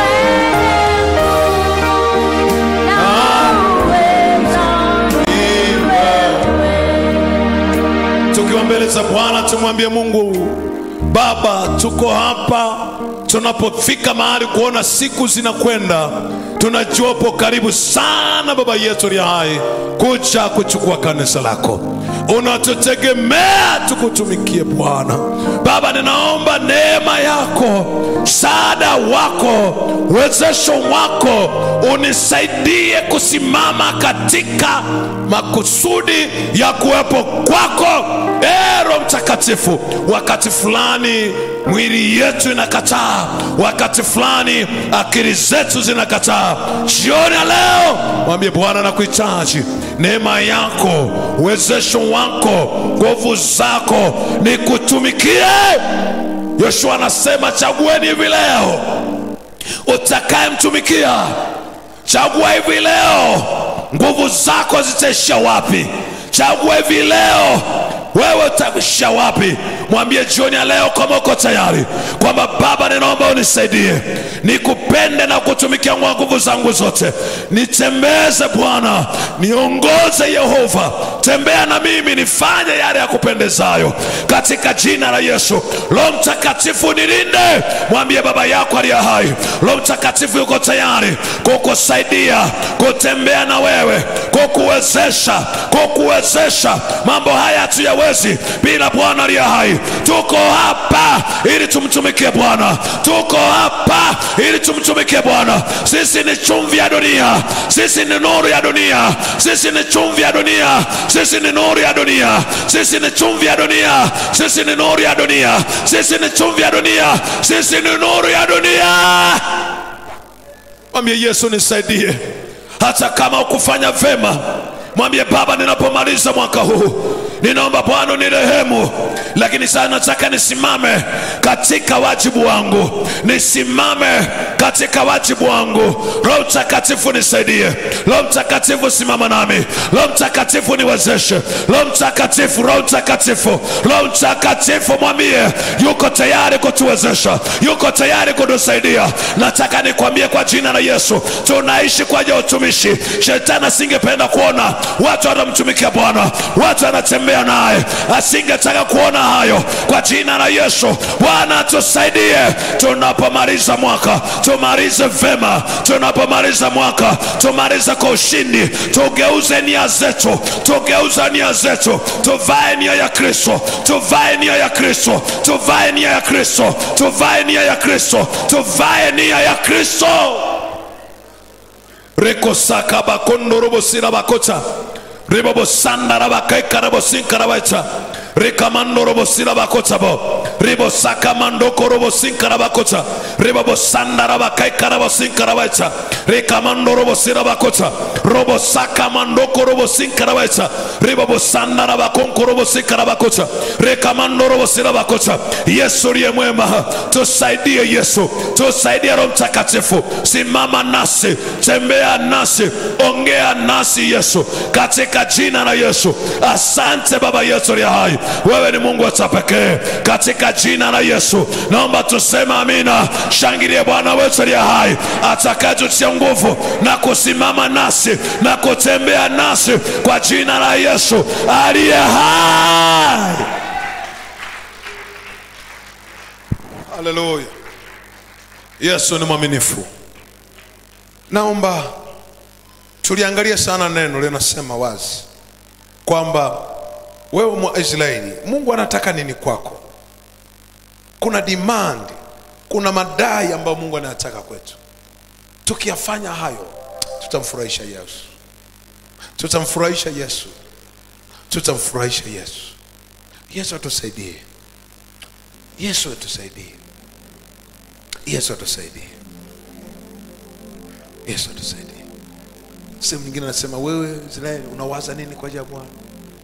tukiwa mbele za bwana tumwambie mungu baba tuko hapa tunapofika mahali kuona siku zinakwenda tunajua upo karibu sana baba yetu aliye hai kuja kuchukua kanisa lako unatutegemea tukutumikie bwana baba ninaomba neema yako msaada wako uwezesho wako unisaidie kusimama katika makusudi ya kuwepo kwako Ee Roho Mtakatifu. Wakati fulani mwili yetu inakataa, wakati fulani akili zetu zinakataa. Jioni ya leo mwambie Bwana, nakuhitaji neema yako, uwezesho wako, nguvu zako nikutumikie. Yoshua anasema chagueni hivi leo utakayemtumikia. Chagua hivi leo, nguvu zako zitaishia wapi? Chagua hivi leo, wewe utaishia wapi? Mwambie jioni ya leo kama uko tayari, kwamba Baba, ninaomba unisaidie nikupende na kutumikia kwa nguvu zangu zote. Nitembeze Bwana, niongoze Yehova, tembea na mimi, nifanye yale ya kupendezayo katika jina la Yesu. Roho Mtakatifu nilinde, mwambie baba yako aliye hai. Roho Mtakatifu yuko tayari kukusaidia kutembea na wewe, kukuwezesha, kukuwezesha. Mambo haya hatuyawezi bila Bwana aliye hai. Tuko hapa ili tumtumikie Bwana, tuko hapa ili tumtumikie Bwana. Sisi ni chumvi ya dunia, sisi ni nuru ya dunia, sisi ni chumvi ya dunia, sisi ni nuru ya dunia, sisi ni chumvi ya dunia, sisi ni nuru ya dunia, sisi ni chumvi ya dunia, sisi ni nuru ya dunia. Mwambie Yesu, nisaidie hata kama ukufanya vema. Mwambie Baba, ninapomaliza mwaka huu ninaomba Bwana nirehemu, lakini sasa nataka nisimame katika wajibu wangu, nisimame katika wajibu wangu. Roho Mtakatifu nisaidie, Roho Mtakatifu simama nami, Roho Mtakatifu niwezeshe, Roho Mtakatifu, Roho Mtakatifu, Roho Mtakatifu mwambie yuko tayari kutuwezesha, yuko tayari kutusaidia. Nataka nikwambie kwa jina la Yesu, tunaishi kwa ajili ya utumishi. Shetani asingependa kuona watu wanamtumikia Bwana, watu wanatembea naye, asingetaka kuona hayo. Kwa jina la Yesu, Bwana tusaidie tunapomaliza mwaka, tumalize vema. Tunapomaliza mwaka, tumalize kwa ushindi, tugeuze nia zetu, tugeuze nia zetu, tuvae nia ya Kristo, tuvae nia ya Kristo, tuvae nia ya Kristo, tuvae nia ya Kristo, tuvae nia ya Kristo rekosaka bakondorobosira bakota ribobosandarabakai-karabosinkarabaica rikamandorobosira bakotabo ribosaka mandokorobosinkarabakota ribobosandarabakai-karabosinkarabaica rikamandorobosira bakota robosaka mandokorobosinkarabaica ribobosandarabakonkorobosinkarabakota rikamandorobosira bakota yesu uliye mwema tusaidie yesu tusaidie roho mtakatifu simama nasi tembea nasi ongea nasi yesu katika jina la yesu asante baba yetu aliye hai wewe ni mungu wa pekee katika jina la yesu naomba tuseme amina shangilie bwana wetu aliye hai atakayetutia nguvu na kusimama nasi na kutembea nasi kwa jina la yesu aliye hai haleluya yesu ni mwaminifu naomba tuliangalia sana neno linasema wazi kwamba wewe mwaisraeli mungu anataka nini kwako kuna demand kuna madai ambayo mungu anayataka kwetu tukiyafanya hayo tutamfurahisha yesu tutamfurahisha yesu tutamfurahisha yesu yesu atusaidie yesu atusaidie yesu atusaidie yesu atusaidie sehemu nyingine anasema wewe israeli unawaza nini kwa ajili ya bwana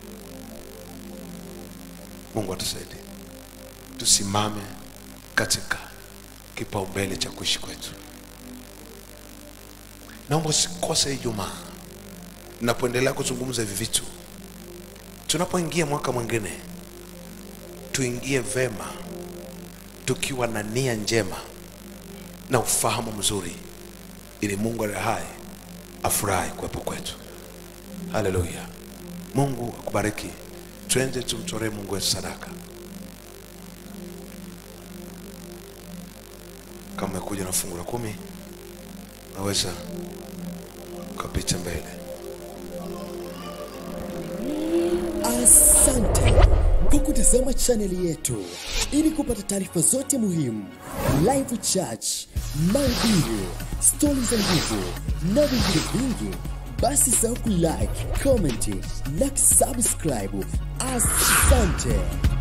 mungu atusaidie tusimame katika kipaumbele cha kuishi kwetu naomba usikose ijumaa napoendelea kuzungumza hivi vitu tunapoingia mwaka mwingine tuingie vema tukiwa na nia njema na ufahamu mzuri ili mungu aliye hai afurahi kuwepo kwetu haleluya mungu akubariki twende tumtoree mungu wetu sadaka kama umekuja na fungu la kumi unaweza ukapita mbele Asante kwa kutazama chaneli yetu. Ili kupata taarifa zote muhimu, live church, mahubiri, stori za nguvu na vingine vingi, basi sahau kulike, comment na kusubscribe. Asante.